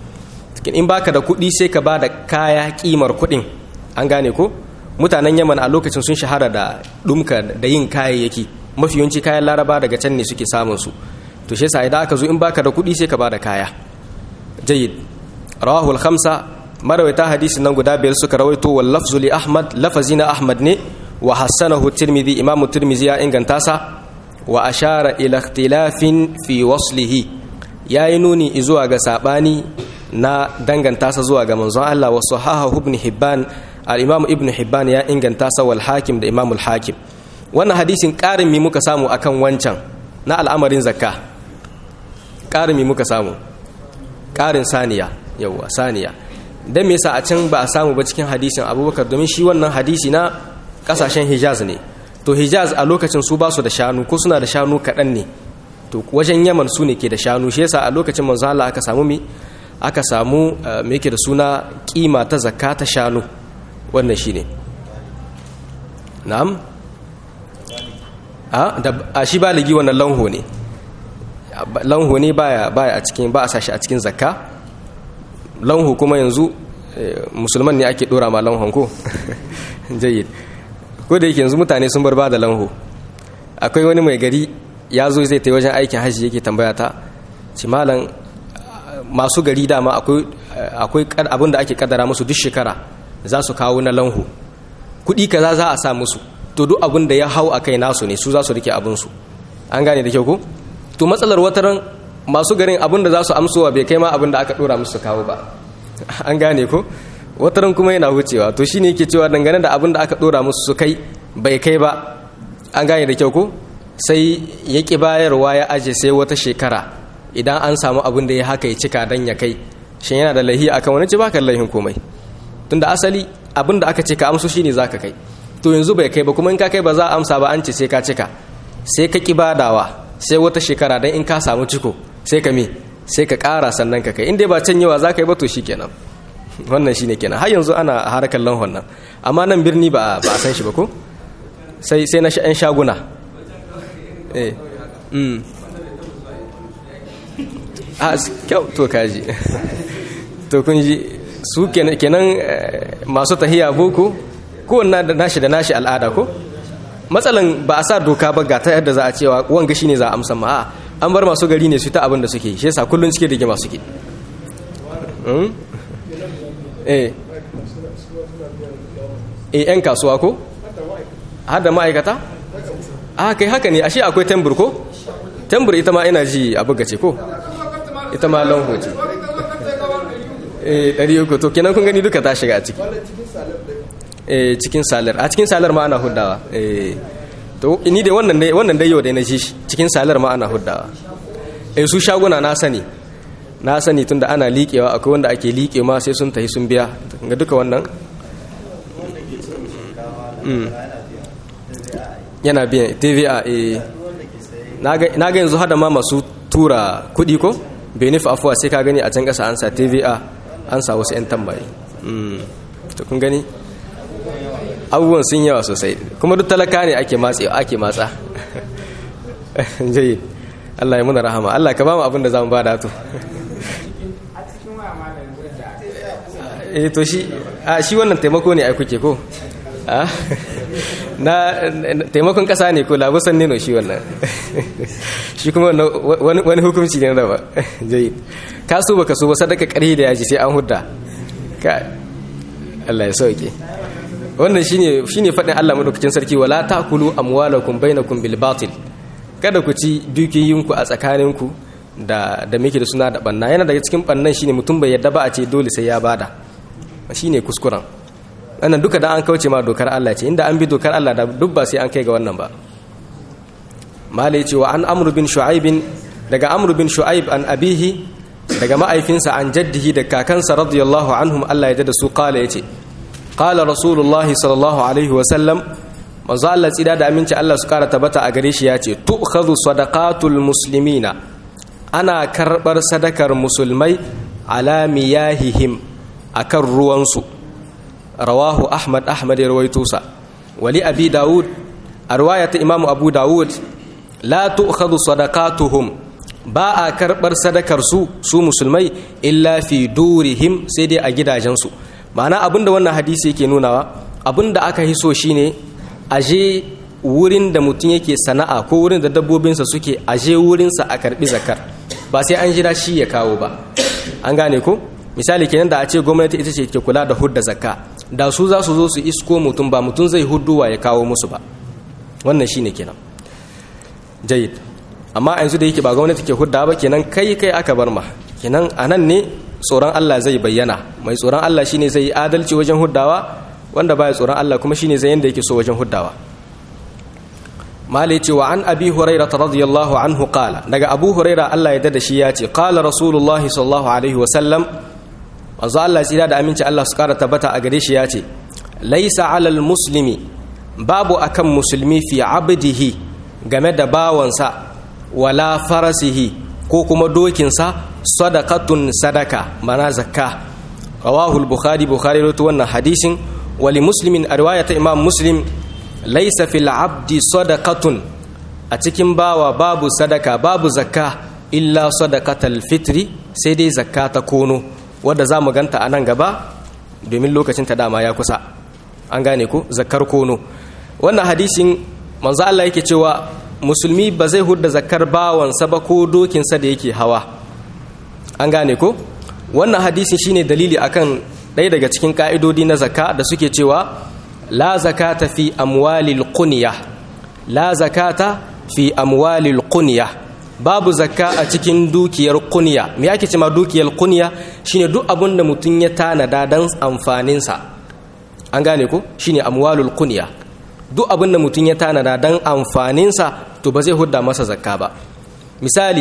in baka da kuɗi sai ka ba da kaya ƙimar kuɗin an gane ko mutanen yaman a lokacin sun shahara da ɗumka da yin kayayyaki mafi yawanci kayan laraba daga can ne suke samun su to shi yasa idan aka zo in baka da kuɗi sai ka ba da kaya jayyid rawahul khamsa marawaita hadisin nan guda biyar suka rawaito wal lafzu li ahmad lafazi na ahmad ne wa hassanahu tirmidhi imamu tirmidhi ya inganta sa wa ashara ila ikhtilafin fi waslihi yayi nuni zuwa ga sabani na danganta sa zuwa ga manzon Allah wa sahahahu ibn hibban al-imam ibn hibban ya inganta sa wal hakim da imam al-hakim wannan hadisin karin mi muka samu akan wancan na al'amarin zakka karin mi muka samu karin saniya yawa saniya dan me yasa a can ba a samu ba cikin hadisin abubakar domin shi wannan hadisi na kasashen hijaz ne to hijaz a lokacin su ba su da shanu ko suna da shanu kaɗan ne to wajen yaman su ne ke da shanu shi yasa a lokacin manzo Allah aka samu mi aka samu me yake da suna kima ta zakka ta shanu wannan shine na'am a da a shi baligi wannan lanho ne lanho ne baya baya a cikin ba a sashi a cikin zakka lanho kuma yanzu musulman ne ake dora ma lanhon ko jayyid ko da yake yanzu mutane sun bar ba da lanho akwai wani mai gari ya zo zai ta wajen aikin hajji yake tambaya ta ci malam masu gari dama akwai abin da ake kadara musu duk shekara za su kawo na lanho kuɗi kaza za a sa musu to duk abin da ya hau a kai nasu ne su za su rike abinsu an gane da kyau ko to matsalar wataran masu garin abin da za su amsowa bai kai ma abin da aka dora musu kawo ba an gane ko wataran kuma yana wucewa to shine yake cewa dangane da abin da aka dora musu su kai bai kai ba an gane da kyau ko sai ya ki bayarwa ya aje sai wata shekara idan an samu abin da ya haka ya cika dan ya kai shin yana da lahi akan wani ci baka lahin komai tunda asali abin da aka ce ka amsu shine zaka kai to yanzu bai kai ba kuma in ka kai ba za a amsa ba an ce sai ka cika sai ka ki badawa sai wata shekara dan in ka samu ciko sai ka me sai ka ƙara sannan ka kai in dai ba can yawa za ka yi ba to shikenan wannan shine kenan har yanzu ana harkar lanhon nan amma nan birni ba a san shi ba ko sai sai na yan shaguna eh mm a kyau to kaji to kun ji su kenan masu tahiya boko kowanne da nashi da nashi al'ada ko matsalan ba a sa doka ba ga ta yadda za a cewa wanga shine za a amsa ma an bar masu gari ne su ta abin da suke shi yasa kullun cike da gima suke eh eh yan kasuwa ko har da ma'aikata a kai haka ne ashe akwai tembur ko tembur ita ma ina ji a bugace ko ita ma lanho ce eh ɗari uku to kenan kun gani duka ta shiga a ciki eh cikin salar a cikin salar ma ana huddawa eh to ni dai wannan dai wannan dai yau dai na ji shi cikin salar ma ana huddawa eh su shaguna na sani na sani tunda ana liƙewa akwai wanda ake liƙe ma sai sun tafi sun biya ga duka wannan yana biyan tva eh na ga yanzu hada ma masu tura kuɗi ko benef afuwa sai ka gani a can ƙasa an sa tva an sa wasu 'yan tambaye to kun gani abubuwan sun yawa sosai kuma duk talaka ne ake matse ake matsa jayi Allah ya muna rahama Allah ka ba mu abin da za mu ba da to eh to shi a shi wannan taimako ne ai kuke ko na taimakon kasa ne ko labusan ne no shi wannan shi kuma wani hukunci ne da ba jayi ka so baka so ba sadaka ƙarhi da yaji sai an hudda ka Allah ya sauke wannan shine shine fadin Allah madaukakin sarki wala taakulu amwalakum bainakum bil batil kada ku ci dukiyoyinku a tsakaninku da da muke da suna da banna yana daga cikin bannan shine mutum bai yadda ba a ce dole sai ya bada shine kuskuren wannan duka da an kauce ma dokar Allah ce inda an bi dokar Allah da duk ba sai an kai ga wannan ba malai ce wa an amru bin shu'aib daga amru bin shu'aib an abihi daga ma'aifinsa an jaddihi da kakansa radiyallahu anhum Allah ya da su kala yace qala rasulullahi sallallahu alaihi wa sallam manzo Allah tsida da aminci Allah su kara tabbata a gare shi yace tu'khadhu sadaqatul muslimina ana karbar sadakar musulmai ala miyahihim akan ruwansu rawahu ahmad ahmad ya rawaito sa wali abi daud a riwayat imamu abu daud la tu'khadhu sadaqatuhum ba a karɓar sadakar su su musulmai illa fi durihim sai dai a gidajensu ma'ana abinda wannan hadisi yake nunawa abinda aka hiso shine aje wurin da mutum yake sana'a ko wurin da dabbobinsa suke aje wurinsa a karɓi zakar ba sai an jira shi ya kawo ba an gane ko misali kenan da a ce gwamnati ita ce ke kula da hudda zakka da su za su zo su isko mutum ba mutum zai hudduwa ya kawo musu ba wannan shine kenan jayid amma yanzu da yake ba gwamnati ke hudda ba kenan kai kai aka bar ma kenan anan ne tsoron Allah zai bayyana mai tsoron Allah shine zai yi adalci wajen huddawa wanda baya tsoron Allah kuma shine zai yanda yake so wajen huddawa mali ce wa an abi huraira radiyallahu anhu qala daga abu huraira Allah ya dada shi ya ce qala rasulullah sallallahu alaihi wa sallam manzo Allah tsira da aminci Allah su kara tabbata a gare shi ya ce laisa alal muslimi babu akan musulmi fi abdihi game da bawansa wala farasihi ko kuma dokinsa sadaqatun sadaka mana zakka rawahul bukhari bukhari rawaito wannan hadisin wali muslimin a riwayata imam muslim laysa fil abdi sadaqatun a cikin bawa babu sadaka babu zakka illa sadaqatal fitri sai dai zakka ta kono wadda zamu ganta a nan gaba domin lokacin ta dama ya kusa an gane ku zakar kono wannan hadisin manzo Allah yake cewa musulmi ba zai hudda zakar bawansa ba ko dokinsa da yake hawa an gane ko wannan hadisin shine dalili akan ɗaya daga cikin ka'idodi na zakka da suke cewa la zakata fi amwalil qunya la zakata fi amwalil qunya babu zakka a cikin dukiyar kunya me ake cewa dukiyar kunya shine duk abin da mutum ya tanada dan amfanin sa an gane ko shine amwalul kunya duk abin da mutum ya tanada dan amfanin sa to ba zai hudda masa zakka ba misali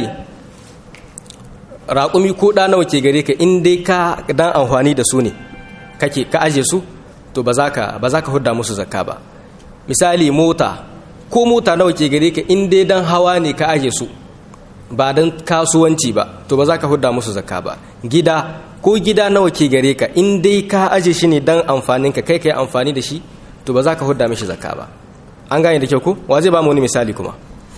raƙumi ko ɗa nawa ke gare ka in dai ka dan amfani da su ne kake ka aje su to ba za ka ba za ka hudda musu zakka ba misali mota ko mota nawa ke gare ka in dai dan hawa ne ka aje su ba dan kasuwanci ba to ba za ka hudda musu zakka ba gida ko gida nawa ke gare ka in dai ka aje shi ne dan amfanin ka kai kai amfani da shi to ba za ka hudda mishi zakka ba an gane da kyau ko wa zai ba mu wani misali kuma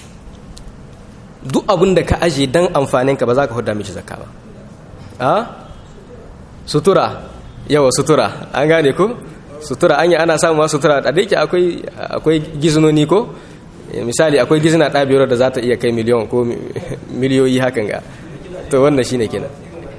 duk abin da ka aje dan amfanin ka ba za ka hudda mishi zakka ba a sutura yawa sutura an gane ko sutura anya ana samuwa sutura a da yake akwai akwai gizinoni ko misali akwai gizina ɗa biyar da za ta iya kai miliyon ko miliyoyi hakan ga to wannan shine kenan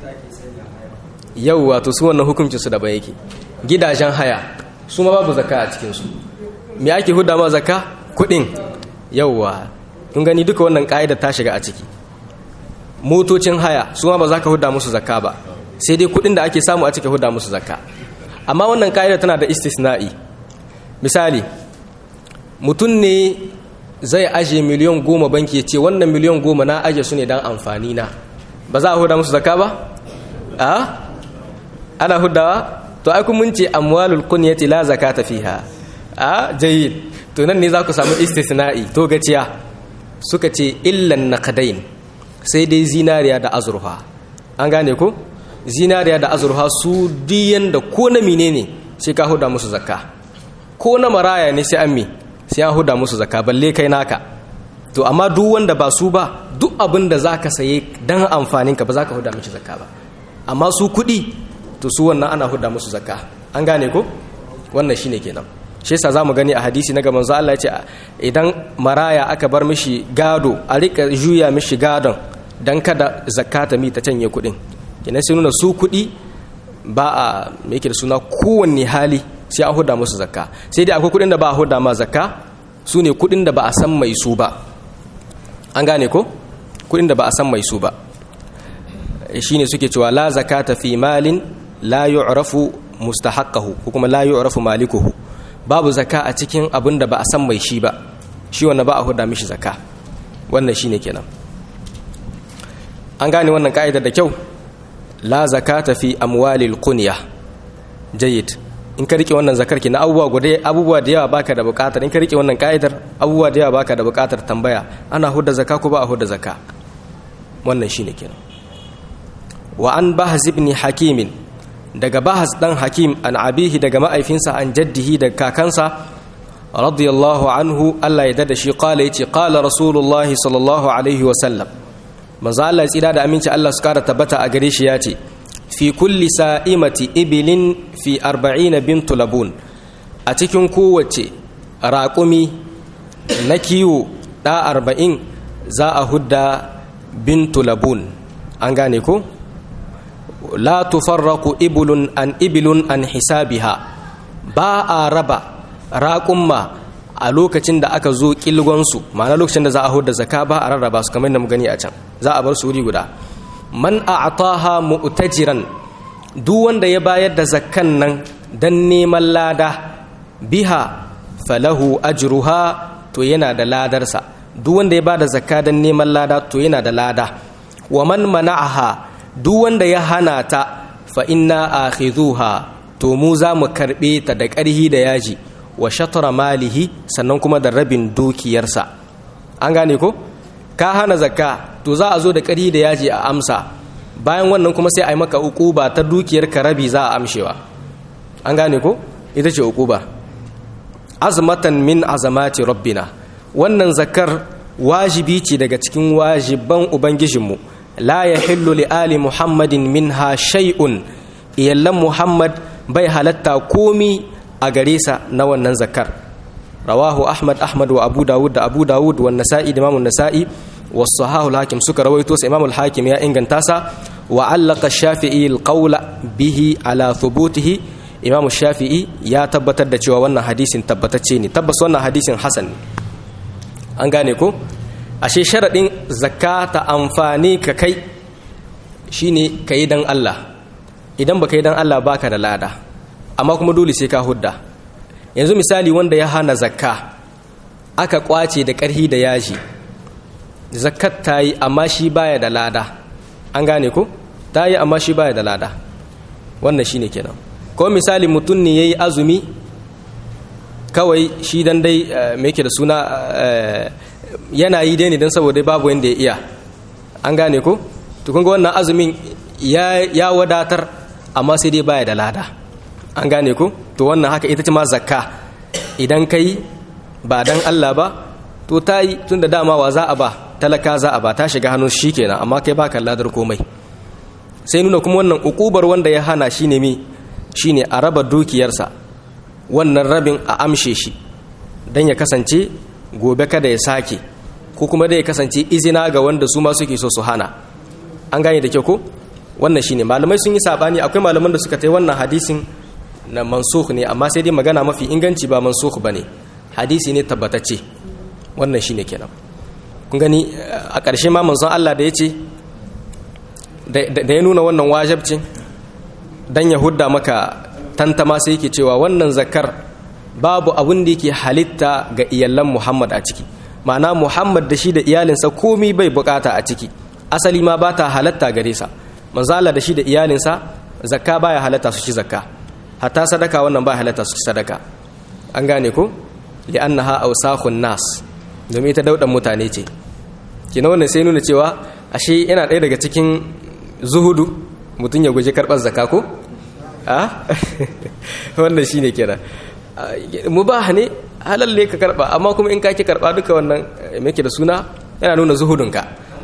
yau wato su wannan hukuncin su daban yake gidajen haya su ma babu zakka a cikin su me ake huda ma zakka kuɗin yauwa kun gani duka wannan ka'ida ta shiga a ciki motocin haya su ma ba za ka huda musu zakka ba sai dai kuɗin da ake samu a cikin huda musu zakka amma wannan ka'ida tana da istisna'i misali mutum ne zai aje miliyan goma banki ya ce wannan miliyan goma na aje su ne don amfani na ba za a huda musu zaka ba? a? ana hudawa? to ai mun ce amwalul kunyati la zakata fiha a jayyid to nan ne za ku samu istisna'i to gaciya suka ce illan naqdain sai dai zinariya da azurfa an gane ko zinariya da azurfa su diyan da ko na menene sai ka huda musu zakka ko na maraya ne sai an mi sai an huda musu zakka balle kai naka to amma duk wanda ba su ba duk abin da zaka saye dan amfanin ka ba zaka huda mishi zakka ba amma su kuɗi to su wannan ana huda musu zakka an gane ko wannan shine kenan shi yasa zamu gani a hadisi na gaban Allah ya ce idan maraya aka bar mishi gado a rika juya mishi gadon dan kada zakata mi ta canye kuɗin kenan sai nuna su kuɗi ba a me yake da suna kowanne hali sai a huda musu zakka sai dai akwai kudin da ba a huda ma zakka su ne kudin da ba a san mai su ba an gane ko kudin da ba a san mai su ba shine suke cewa la zakata fi malin la yu'rafu mustahaqqahu ko kuma la yu'rafu malikuhu babu zakka a cikin abin da ba a san mai shi ba shi wanda ba a huda mishi zakka wannan shine kenan an gane wannan ka'idar da kyau la zakata fi amwalil qunya jayyid in ka rike wannan zakar na abubuwa guda abubuwa da yawa baka da bukatar in ka rike wannan ka'idar abubuwa da yawa baka da bukatar tambaya ana hudda zakka ko ba a hudda zakka wannan shine kenan wa an bahz ibn hakim daga bahz dan hakim an abihi daga ma'aifinsa an jaddihi daga kakansa radiyallahu anhu Allah ya dada shi qala yace qala rasulullahi sallallahu alaihi wa sallam manzo Allah ya tsira da aminci Allah su kara tabbata a gare shi yace fi kulli sa'imati ibilin fi arba'ina bintu labun a cikin kowace raƙumi na kiwo ɗa arba'in za a hudda bintu labun an gane ko la tufarraku ibulun an ibilun an hisabiha ba a raba raƙumma a lokacin da aka zo ƙilgonsu ma'ana lokacin da za a hudda zaka ba a rarraba su kamar da mu gani a can za a bar su wuri guda man a'taha mu'tajiran duk wanda ya bayar da zakkan nan dan neman lada biha falahu ajruha to yana da ladarsa duk wanda ya bada zakka dan neman lada to yana da lada wa man mana'aha duk wanda ya hana ta fa inna akhidhuha to mu za mu karbe ta da ƙarhi da yaji wa shatra malihi sannan kuma da rabin dukiyarsa an gane ko ka hana zakka to za a zo da ƙari da yaji a amsa bayan wannan kuma sai a yi maka ukuba ta dukiyar ka rabi za a amshewa an gane ko ita ce ukuba azmatan min azamati rabbina wannan zakar wajibi ce daga cikin wajiban ubangijinmu la yahillu li ali muhammadin minha shay'un iyallan muhammad bai halatta komi a gare sa na wannan zakar rawahu ahmad ahmad wa abu dawud da abu dawud wa nasa'i da imamun nasa'i wa sahahu hakim suka rawaito sa imamul hakim ya inganta sa wa allaka shafi'i alqawla bihi ala thubutihi imamu shafi'i ya tabbatar da cewa wannan hadisin tabbatacce ne tabbas wannan hadisin hasan ne an gane ko ashe sharadin zakka ta amfani ka kai shine kai dan Allah idan baka yi dan Allah baka da lada amma kuma dole sai ka hudda yanzu misali wanda ya hana zakka aka kwace da ƙarhi da yaji zakkat ta yi amma shi baya da lada an gane ko ta yi amma shi baya da lada wannan shine kenan ko misali mutum ne ya yi azumi kawai shi dan dai me yake da suna yana yi dai ne don saboda babu wanda ya iya an gane ko to kun ga wannan azumin ya wadatar amma sai dai baya da lada an gane ko to wannan haka ita ce ma zakka idan kai ba dan Allah ba to ta yi tun da dama wa za a ba talaka za a ba ta shiga hannun shi kenan amma kai baka ladar komai sai nuna kuma wannan ukubar wanda ya hana shine mi shine a raba dukiyarsa wannan rabin a amshe shi dan ya kasance gobe kada ya sake ko kuma dai ya kasance izina ga wanda su ma suke so su hana an gane da kyau ko wannan shine malamai sun yi sabani akwai malaman da suka tai wannan hadisin na mansukh ne amma sai dai magana mafi inganci ba mansukh bane hadisi ne tabbatacce wannan shine kenan kun gani a ƙarshe ma manzon Allah da yace da ya nuna wannan wajibcin dan ya hudda maka tantama sai yake cewa wannan zakar babu abin da yake halitta ga iyalan Muhammad a ciki ma'ana Muhammad da shi da iyalinsa komi bai bukata a ciki asali ma ba ta halatta gare sa manzo Allah da shi da iyalinsa zakka baya halatta su ci zakka hatta sadaka wannan ba halatta su ci sadaka an gane ko li'annaha awsakhun nas domin ita daudan mutane ce kina wannan sai nuna cewa ashe yana ɗaya daga cikin zuhudu mutum ya guji karɓar zakka ko a wannan shine kenan mubah ne halal ne ka karɓa amma kuma in ka ki karɓa duka wannan me da suna yana nuna zuhudunka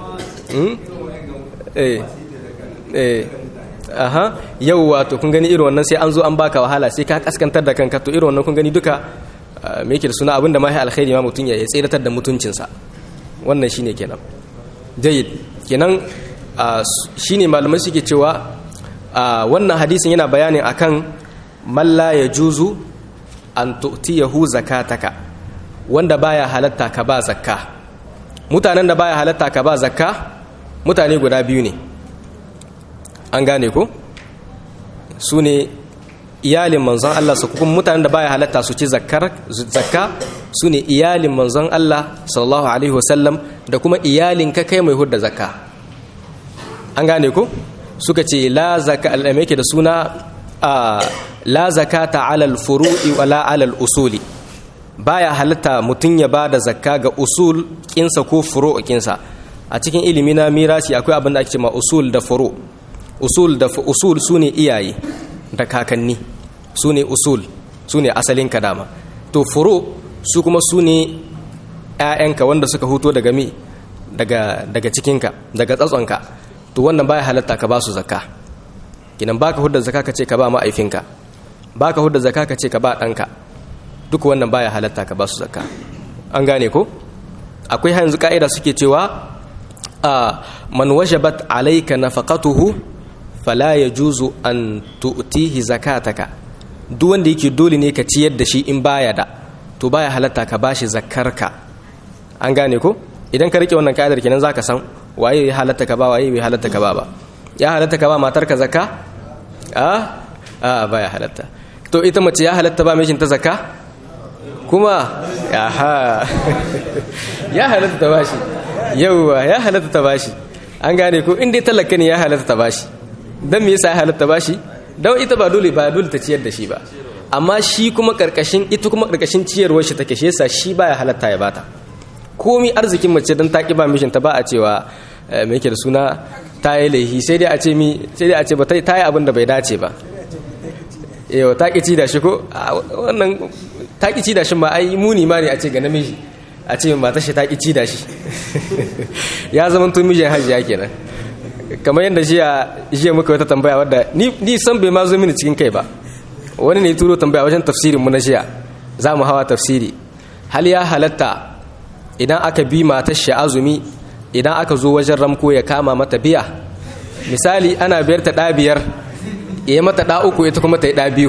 eh eh aha yau wato kun gani irin wannan sai an zo an baka wahala sai ka kaskantar da kanka to irin wannan kun gani duka me yake da suna abinda ma ya alkhairi ma mutun ya tsiratar da mutuncinsa wannan shine kenan jayyid kenan shine malamai suke cewa wannan hadisin yana bayanin akan man la yajuzu an tu'tiyahu zakataka wanda baya halatta ka ba zakka mutanen da baya halatta ka ba zakka mutane guda biyu ne an gane ko su ne iyalin manzon Allah su kuma mutanen da baya halatta su ci zakka su ne iyalin manzon Allah sallallahu alaihi wasallam da kuma iyalin ka kai mai hudda zakka an gane ko suka ce la zaka al'ame yake da suna la zakata alal furu'i wala alal usuli baya halatta mutum ya ba da zakka ga usul kinsa ko furu kinsa a cikin ilimi na mirasi akwai abin da ake cewa usul da furu usul da usul sune iyaye da kakanni sune usul sune asalin ka dama to furu su kuma sune ƴaƴanka wanda suka huto daga mi daga daga cikinka daga tsatsonka to wannan baya halatta ka ba su zakka kinan baka hudda zakka ka ce ka ba ma'aifinka baka hudda zakka ka ce ka ba ɗanka duk wannan baya halatta ka ba su zakka an gane ko akwai yanzu ka'ida suke cewa man wajabat alayka nafaqatuhu fala yajuzu an tu'tihi zakataka duk wanda yake dole ne ka ciyar da shi in baya da to baya halatta ka bashi zakkarka an gane ko idan ka rike wannan ka'idar kenan zaka san waye ya halatta ka ba waye bai halatta ka ba ba ya halatta ka ba matarka zakka a a baya halatta to ita mace ya halatta ba mijinta zakka kuma aha ya halatta ta bashi yauwa ya halatta ta bashi an gane ko inda talaka ne ya halatta ta bashi dan me yasa ya halatta bashi dan ita ba dole ba dole ta ciyar da shi ba amma shi kuma karkashin ita kuma karkashin ciyarwar shi take shi yasa shi baya halatta ya bata komi arzikin mace dan ta ba mishin ta ba a cewa me yake da suna ta yi laihi sai dai a ce mi sai dai a ce ba ta yi abin da bai dace ba yau ta ƙi ci da shi ko wannan ta ƙi ci da shi ma ai muni ma ne a ce ga namiji a ce mata shi ta ƙi ci da shi ya zama tun mijin hajiya kenan kamar yadda jiya jiya muka wata tambaya wadda ni san bai ma zo mini cikin kai ba wani ne turo tambaya wajen tafsirin mu na jiya za mu hawa tafsiri hal ya halatta idan aka bi matar shi azumi idan aka zo wajen ramko ya kama mata biya misali ana biyar ta ɗa biyar ya mata ɗa uku ita kuma ta yi ɗa biyu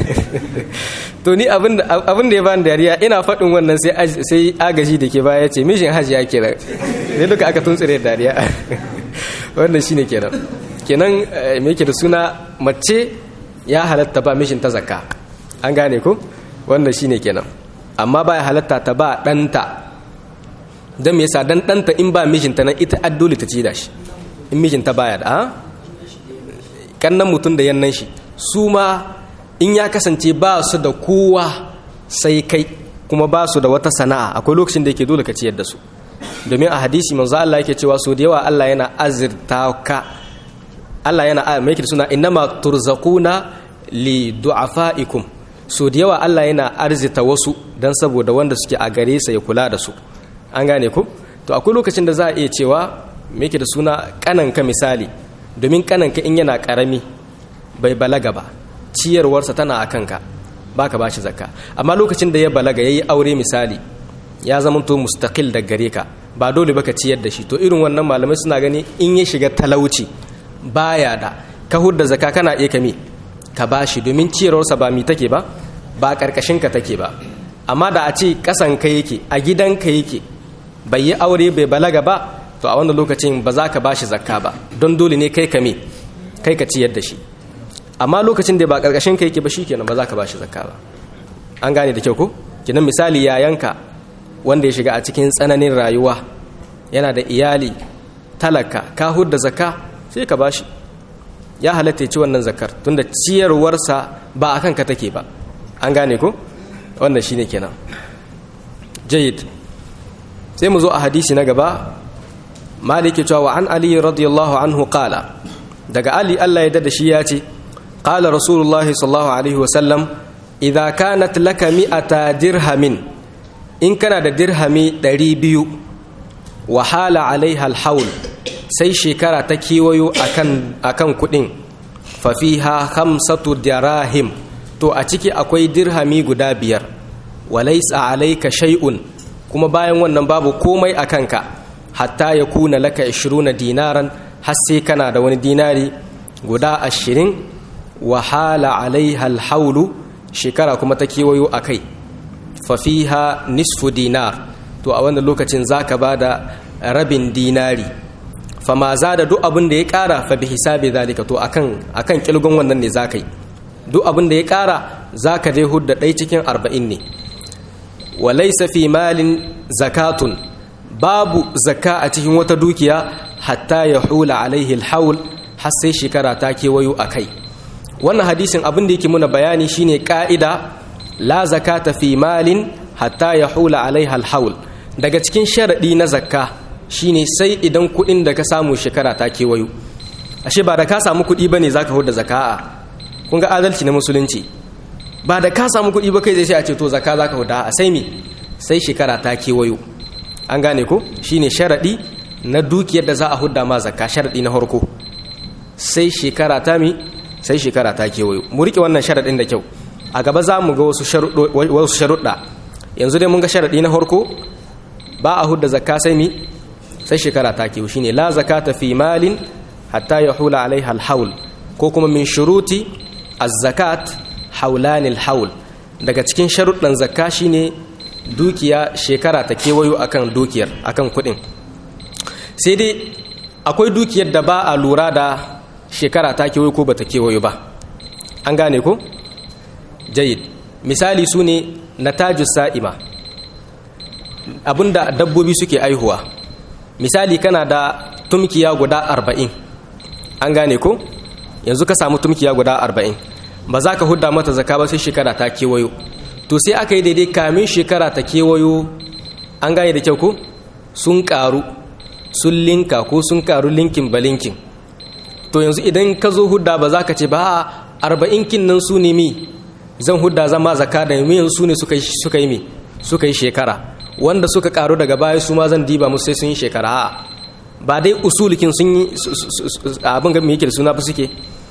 to ni abin da ya bani dariya ina faɗin wannan sai agaji da ke baya ce mishin hajji ya kira ne duka aka tuntsire dariya wannan shine kenan kenan me yake da suna mace ya halatta ba mishin ta zakka an gane ko wannan shine kenan amma ba ya halatta ta ba ɗanta don me yasa dan ɗanta in ba mijinta nan ita addoli ta ci da shi in mijinta baya da kannan mutum da yannan shi su ma in ya kasance ba su da kowa sai kai kuma ba su da wata sana'a akwai lokacin da yake dole ka ciyar da su domin a hadisi manzo Allah yake cewa so da yawa Allah yana azirta ka Allah yana mai yake suna innama turzaquna li du'afaikum so da yawa Allah yana arzita wasu dan saboda wanda suke a gare sa ya kula da su an gane ku to akwai lokacin da za a iya cewa me yake da suna kananka misali domin kananka in yana karami bai balaga ba ciyarwarsa tana a kanka ba ka bashi zakka amma lokacin da ya balaga ya yi aure misali ya zamanto mustaqil da gare ka ba dole ba ka ciyar da shi to irin wannan malamai suna gani in ya shiga talauci baya da ka hudda zakka kana iya kame ka bashi domin ciyarwarsa ba mi take ba ba karkashin ka take ba amma da a ce kasan ka yake a gidan ka yake bai yi aure bai balaga ba to a wannan lokacin ba za ka bashi zakka ba don dole ne kai kame kai ka ciyar da shi amma lokacin da ba karkashin ka yake ba shikenan ba za ka bashi zakka ba an gane da kyau ko kinan misali yayanka wanda ya shiga a cikin tsananin rayuwa yana da iyali talaka ka hudda zakka sai ka bashi ya halatta ci wannan zakar tunda ciyarwarsa ba a kanka take ba an gane ko wannan shine kenan jayyid sai mu zo a hadisi na gaba maliki cewa an ali radiyallahu anhu qala daga ali Allah ya dada shi ya ce قال رسول الله صلى الله عليه وسلم إذا كانت لك مئة درهم إن كان درهم دريبيو وحال عليها الحول سي شكرا تكيويو أكن, أكن كدين ففيها خمسة دراهم تو أتيكي أكوي درهمي قدابير وليس عليك شيء كما باين wannan babu komai a kanka hatta ya kuna laka 20 dinaran har sai kana da wani dinari guda ashirin wahala alaiha alhaulu shekara kuma ta kewayo a kai fafiha nisfu dinar to a wannan lokacin za ka ba da rabin dinari fama za da duk abin da ya kara fa bi hisabi zalika to akan akan kilgon wannan ne za ka yi duk abin da ya kara za ka je hudda ɗai cikin arba'in ne walaisa fi malin zakatun babu zakka a cikin wata dukiya hatta ya hula alaihi alhaul har sai shekara ta kewayo a kai wannan hadisin abin da yake muna bayani shine ka'ida la zakata fi malin hatta ya hula alaiha alhaul daga cikin sharadi na zakka shine sai idan kuɗin da ka samu shekara ta kewayo ashe ba da ka samu kuɗi bane zaka huda zaka'a kun ga adalci na musulunci ba da ka samu kuɗi ba kai zai sai a ce to zakka zaka huda a sai me sai shekara ta kewayo an gane ko shine sharadi na dukiyar da za a hudda ma zakka sharadi na farko sai shekara ta mi sai shekara ta kewayo mu rike wannan sharaɗin da kyau a gaba za mu ga wasu sharuɗa yanzu dai mun ga sharaɗi na harko ba a hudda zakka sai mi sai shekara ta kewayo shine la zakata fi malin hatta ya hula alaiha alhaul ko kuma min shuruti az-zakat haulan alhaul daga cikin sharuɗan zakka shine dukiya shekara ta kewayo akan dukiyar akan kuɗin sai dai akwai dukiyar da ba a lura da shekara ta kewayo ko bata kewayo ba an gane ko jayid misali su ne natajus sa'ima abinda dabbobi suke aihuwa misali kana da tumkiya guda arba'in an gane ko yanzu ka samu tumkiya guda arba'in ba za ka hudda mata zaka ba sai shekara ta kewayo to sai aka yi daidai kamin shekara ta kewayo an gane da kyau ko sun karu sun linka ko sun karu linkin ba linkin to yanzu idan ka zo hudda ba za ka ce ba arba'in kin nan su ne mi zan hudda zama zaka da yanzu su ne suka yi mi suka yi shekara wanda suka karu daga baya su ma zan diba musu sai sun yi shekara ba dai usulikin sun yi abin ga yake da suna ba suke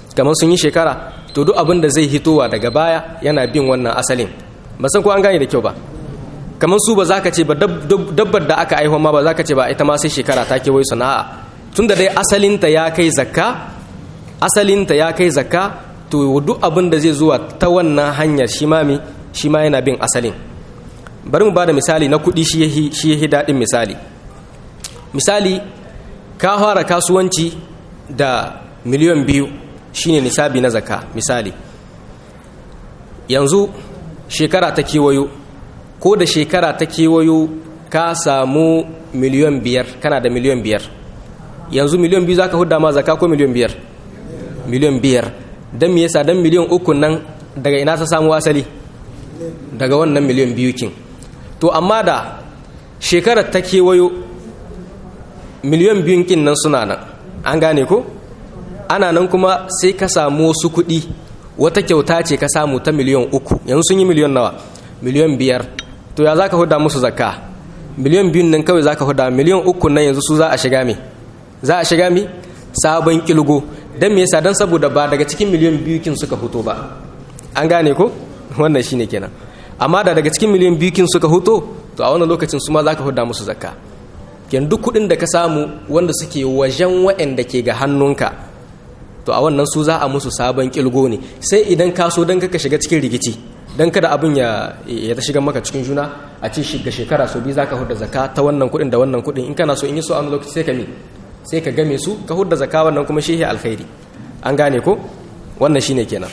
kamar sun yi shekara to duk abin da zai hitowa daga baya yana bin wannan asalin ba san ko an gane da kyau ba kamar su ba za ka ce ba dabbar da aka aihuwa ma ba za ka ce ba ita ma sai shekara ta kewaye sana'a tun da dai asalinta ya kai zakka asalinta ya kai zakka to duk abin da zai zuwa ta wannan hanyar shi ma shi ma yana bin asalin bari mu ba da misali na kuɗi shi yahi daɗin misali misali ka fara kasuwanci da miliyan biyu shine nisabi na zakka misali yanzu shekara ta kewayo ko da shekara ta kewayo ka samu miliyan biyar kana da miliyan biyar yanzu miliyan biyu za ka huda ma zakka ko miliyan biyar miliyan biyar don me yasa don miliyan uku nan daga ina ta samu asali daga wannan miliyan biyu kin to amma da shekarar ta kewayo miliyan biyun kin nan suna nan an gane ko ana nan kuma sai ka samu wasu kuɗi wata kyauta ce ka samu ta miliyan uku yanzu sun yi miliyan nawa miliyan biyar to ya za ka huda musu zakka miliyan biyun nan kawai za ka huda miliyan uku nan yanzu su za a shiga mi za a shiga mi sabon kilgo don me yasa don saboda ba daga cikin miliyan biyu kin suka fito ba an gane ko wannan shine kenan amma da daga cikin miliyan biyu kin suka fito to a wannan lokacin su ma za ka huda musu zakka ken duk kuɗin da ka samu wanda suke wajen waɗanda ke ga hannunka to a wannan su za a musu sabon kilgo ne sai idan ka so don kaka shiga cikin rikici don kada abin ya ya ta shiga maka cikin juna a ce shiga shekara so biyu za ka huda zakka ta wannan kuɗin da wannan kuɗin in kana so in yi so a wani lokaci sai ka mi sai ka game su ka hudda zakka wannan kuma shi alkhairi an gane ko wannan shine kenan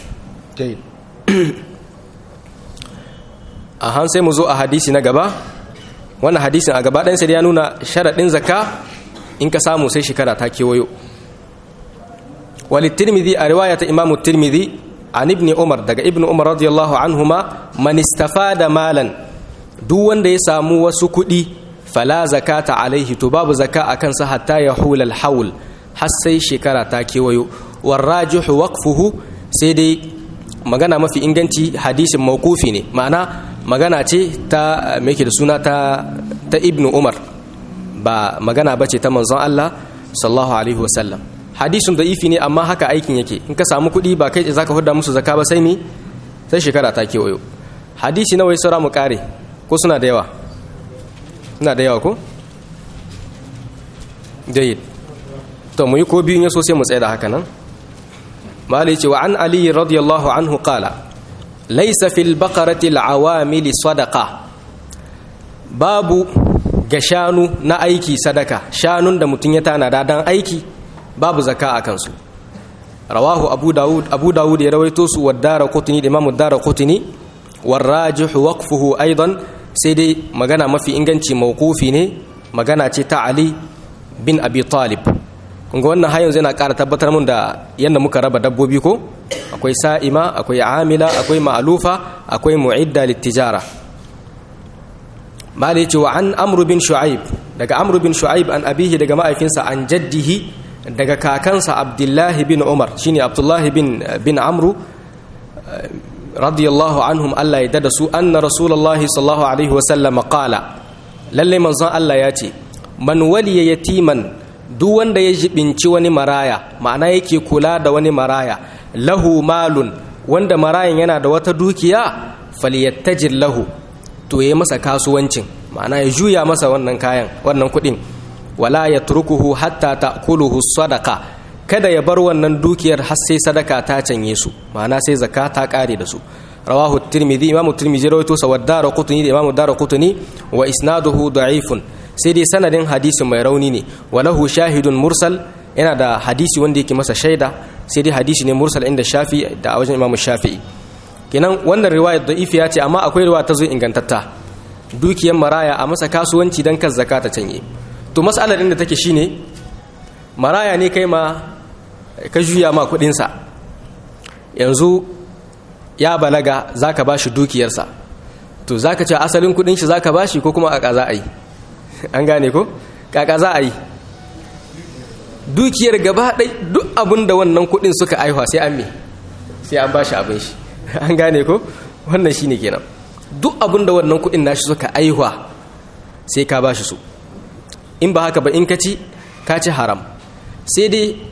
a han sai mu zo a hadisi na gaba wannan hadisin a gaba ɗansa ya nuna sharaɗin zakka in ka samu sai shekara ta kewayo walittirmidhi a riwaya ta imamu tirmidhi an ibni umar daga ibn umar radiyallahu anhuma man istafada malan duk wanda ya samu wasu kuɗi fala zakata alaihi to babu zaka a kansa hatta ya hula alhaul har sai shekara ta kewayo warrajihu waqfuhu sai dai magana mafi inganci hadisin mawqufi ne ma'ana magana ce ta me da suna ta ta ibnu umar ba magana bace ta manzon Allah sallallahu alaihi wasallam hadisin da'ifi ne amma haka aikin yake in ka samu kuɗi ba kai zaka hudda musu zaka ba sai mi sai shekara ta kewayo hadisi nawa ya saura mu kare ko suna da yawa ina da yawa ko? jayyid to mu yi ko biyun ya so sai mu tsaye da haka nan mali ce wa an ali radiyallahu anhu qala laysa fil baqarati al-awamil sadaqa babu ga shanu na aiki sadaka shanun da mutum ya tanada dan aiki babu zakka a kansu rawahu abu dawud abu dawud ya rawaito su wa dara qutni da imamu dara qutni warrajihu waqfuhu aidan sai dai magana mafi inganci mawkufi ne magana ce ta Ali bin Abi Talib kunga wannan har yanzu yana ƙara tabbatar mun da yadda muka raba dabbobi ko akwai sa'ima akwai amila akwai ma'alufa akwai mu'idda littijara mali ce wa an amru bin shu'aib daga amru bin shu'aib an abihi daga ma'aifinsa an jaddihi daga kakansa abdullahi bin umar shine abdullahi bin bin amru radiyallahu anhum Allah ya dada su anna rasulullahi sallallahu alaihi wasallam qala lalle manzon Allah ya ce man waliya yatiman duk wanda ya jibinci wani maraya ma'ana yake kula da wani maraya lahu malun wanda marayan yana da wata dukiya falyattajir lahu to yayi masa kasuwancin ma'ana ya juya masa wannan kayan wannan kuɗin wala yatrukuhu hatta ta'kuluhu sadaqa kada ya bar wannan dukiyar har sai sadaka ta canye su ma'ana sai zakka ta kare da su rawahu tirmidhi imamu tirmidhi rawaito sa wa daraqutni da imamu daraqutni wa isnaduhu da'ifun sai dai sanadin hadisin mai rauni ne walahu shahidun mursal yana da hadisi wanda yake masa shaida sai dai hadisi ne mursal inda shafi da a wajen imamu shafi'i kenan wannan riwayar da'ifiya ce amma akwai riwaya ta zo ingantatta dukiyar maraya a masa kasuwanci dan kan zakka ta canye to mas'alar inda take shine maraya ne kai ma ka juya ma kudinsa yanzu ya balaga za ka ba shi dukiyarsa to za ka ce asalin kudin shi za ka ba shi ko kuma kaka za a yi an gane ko kaka za a yi dukiyar gaba ɗai duk abin da wannan kudin suka aihuwa sai an me sai an ba shi abin shi an gane ko wannan shi ne kenan duk abin da wannan kudin nashi suka aihuwa sai ka ba shi su in ba haka ba in ka ci ka ci haram sai dai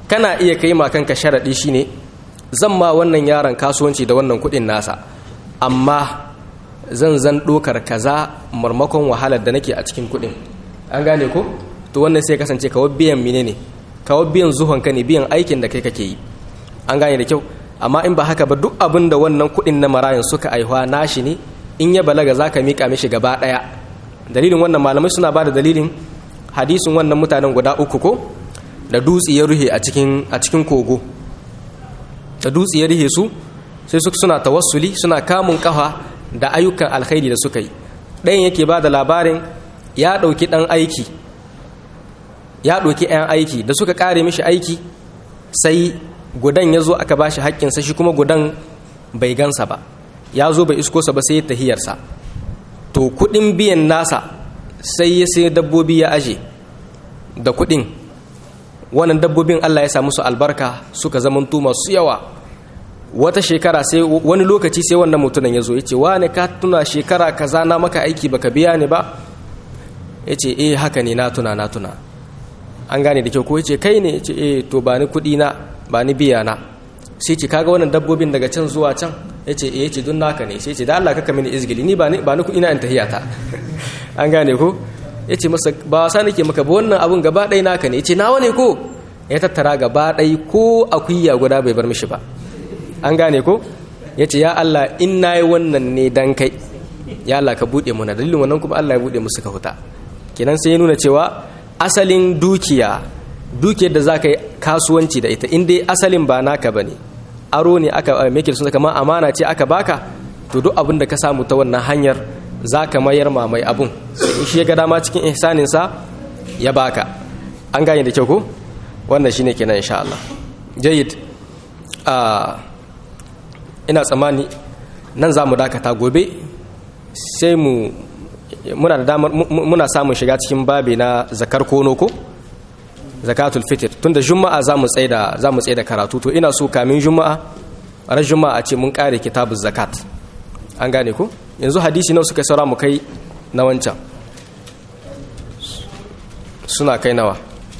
kana iya kai ma kanka sharaɗi shine zan ma wannan yaron kasuwanci da wannan kuɗin nasa amma zan zan ɗokar kaza marmakon wahalar da nake a cikin kuɗin an gane ko to wannan sai kasance kawo biyan mine ne kawo biyan zuhonka ne biyan aikin da kai kake yi an gane da kyau amma in ba haka ba duk abin da wannan kuɗin na marayan suka aihuwa nashi ne in ya balaga za ka miƙa mishi gaba ɗaya dalilin wannan malamai suna ba da dalilin hadisin wannan mutanen guda uku ko da dutse ya ruhe a cikin a cikin kogo da dutse ya ruhe su sai su suna tawassuli suna kamun kafa da ayyukan alkhairi da suka yi ɗayan yake ba da labarin ya ɗauki ɗan aiki ya ɗauki ɗan aiki da suka ƙare mishi aiki sai gudan ya zo aka ba shi haƙƙinsa shi kuma gudan bai gansa ba ya zo bai iskosa ba sai ya tahiyarsa to kuɗin biyan nasa sai ya sai dabbobi ya aje da kuɗin wannan dabbobin Allah ya sa musu albarka suka zamanto masu yawa wata shekara sai wani lokaci sai wannan mutumin ya zo ya ce wane ka tuna shekara kaza na maka aiki baka biya ni ba ya ce eh haka ne na tuna na tuna an gane da kyau ko ya ce kai ne ya ce eh to ba ni kuɗi na ba ni biya na sai ce kaga wannan dabbobin daga can zuwa can ya ce eh ya ce dun naka ne sai ce da Allah kaka mini izgili ni ba ni kuɗi na in tahiyata an gane ko ya ce masa ba wasa nake maka ba wannan abun gaba ɗaya naka ne ya ce nawa ne ko ya tattara gaba ɗaya ko akuya guda bai bar mishi ba an gane ko ya ce ya Allah in na yi wannan ne dan kai ya Allah ka buɗe muna dalilin wannan kuma Allah ya buɗe musu ka huta kenan sai ya nuna cewa asalin dukiya dukiyar da za ka yi kasuwanci da ita in dai asalin ba naka ba ne aro ne aka make sun kama amana ce aka baka to duk abin da ka samu ta wannan hanyar za ka mayar ma mai abun in shi ya ga dama cikin ihsaninsa ya baka an gane da kyau ko wannan shine kenan insha Allah jayyid a ina tsammani nan za mu dakata gobe sai mu muna da damar muna samun shiga cikin babi na zakar kono ko zakatul fitr tunda juma'a za mu tsaye da za mu tsaye da karatu to ina so kamin juma'a ran juma'a ce mun kare kitabuz zakat an gane ko yanzu hadisi nawa suka saura mu kai na wancan suna kai nawa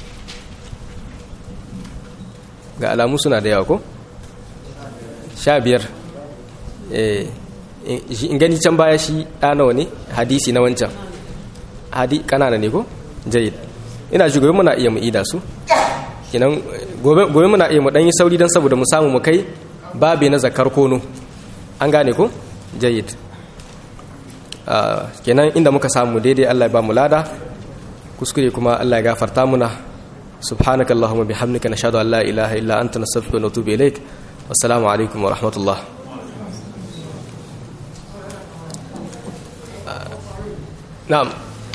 ga alamu suna da yawa ko sha biyar in gani can baya shi ɗanawa ne hadisi na wancan hadi kanana ne ko jayid ina ji gobe muna iya mu ida su kinan gobe muna iya mu ɗan yi sauri don saboda mu samu mu kai babi na zakar kono an gane ko jayid kenan inda muka samu daidai Allah ya ba mu lada kuskure kuma Allah ya gafarta muna سبحانك اللهم بحمدك نشهد أن لا إله إلا أنت نستغفرك ونتوب إليك والسلام عليكم ورحمة الله نعم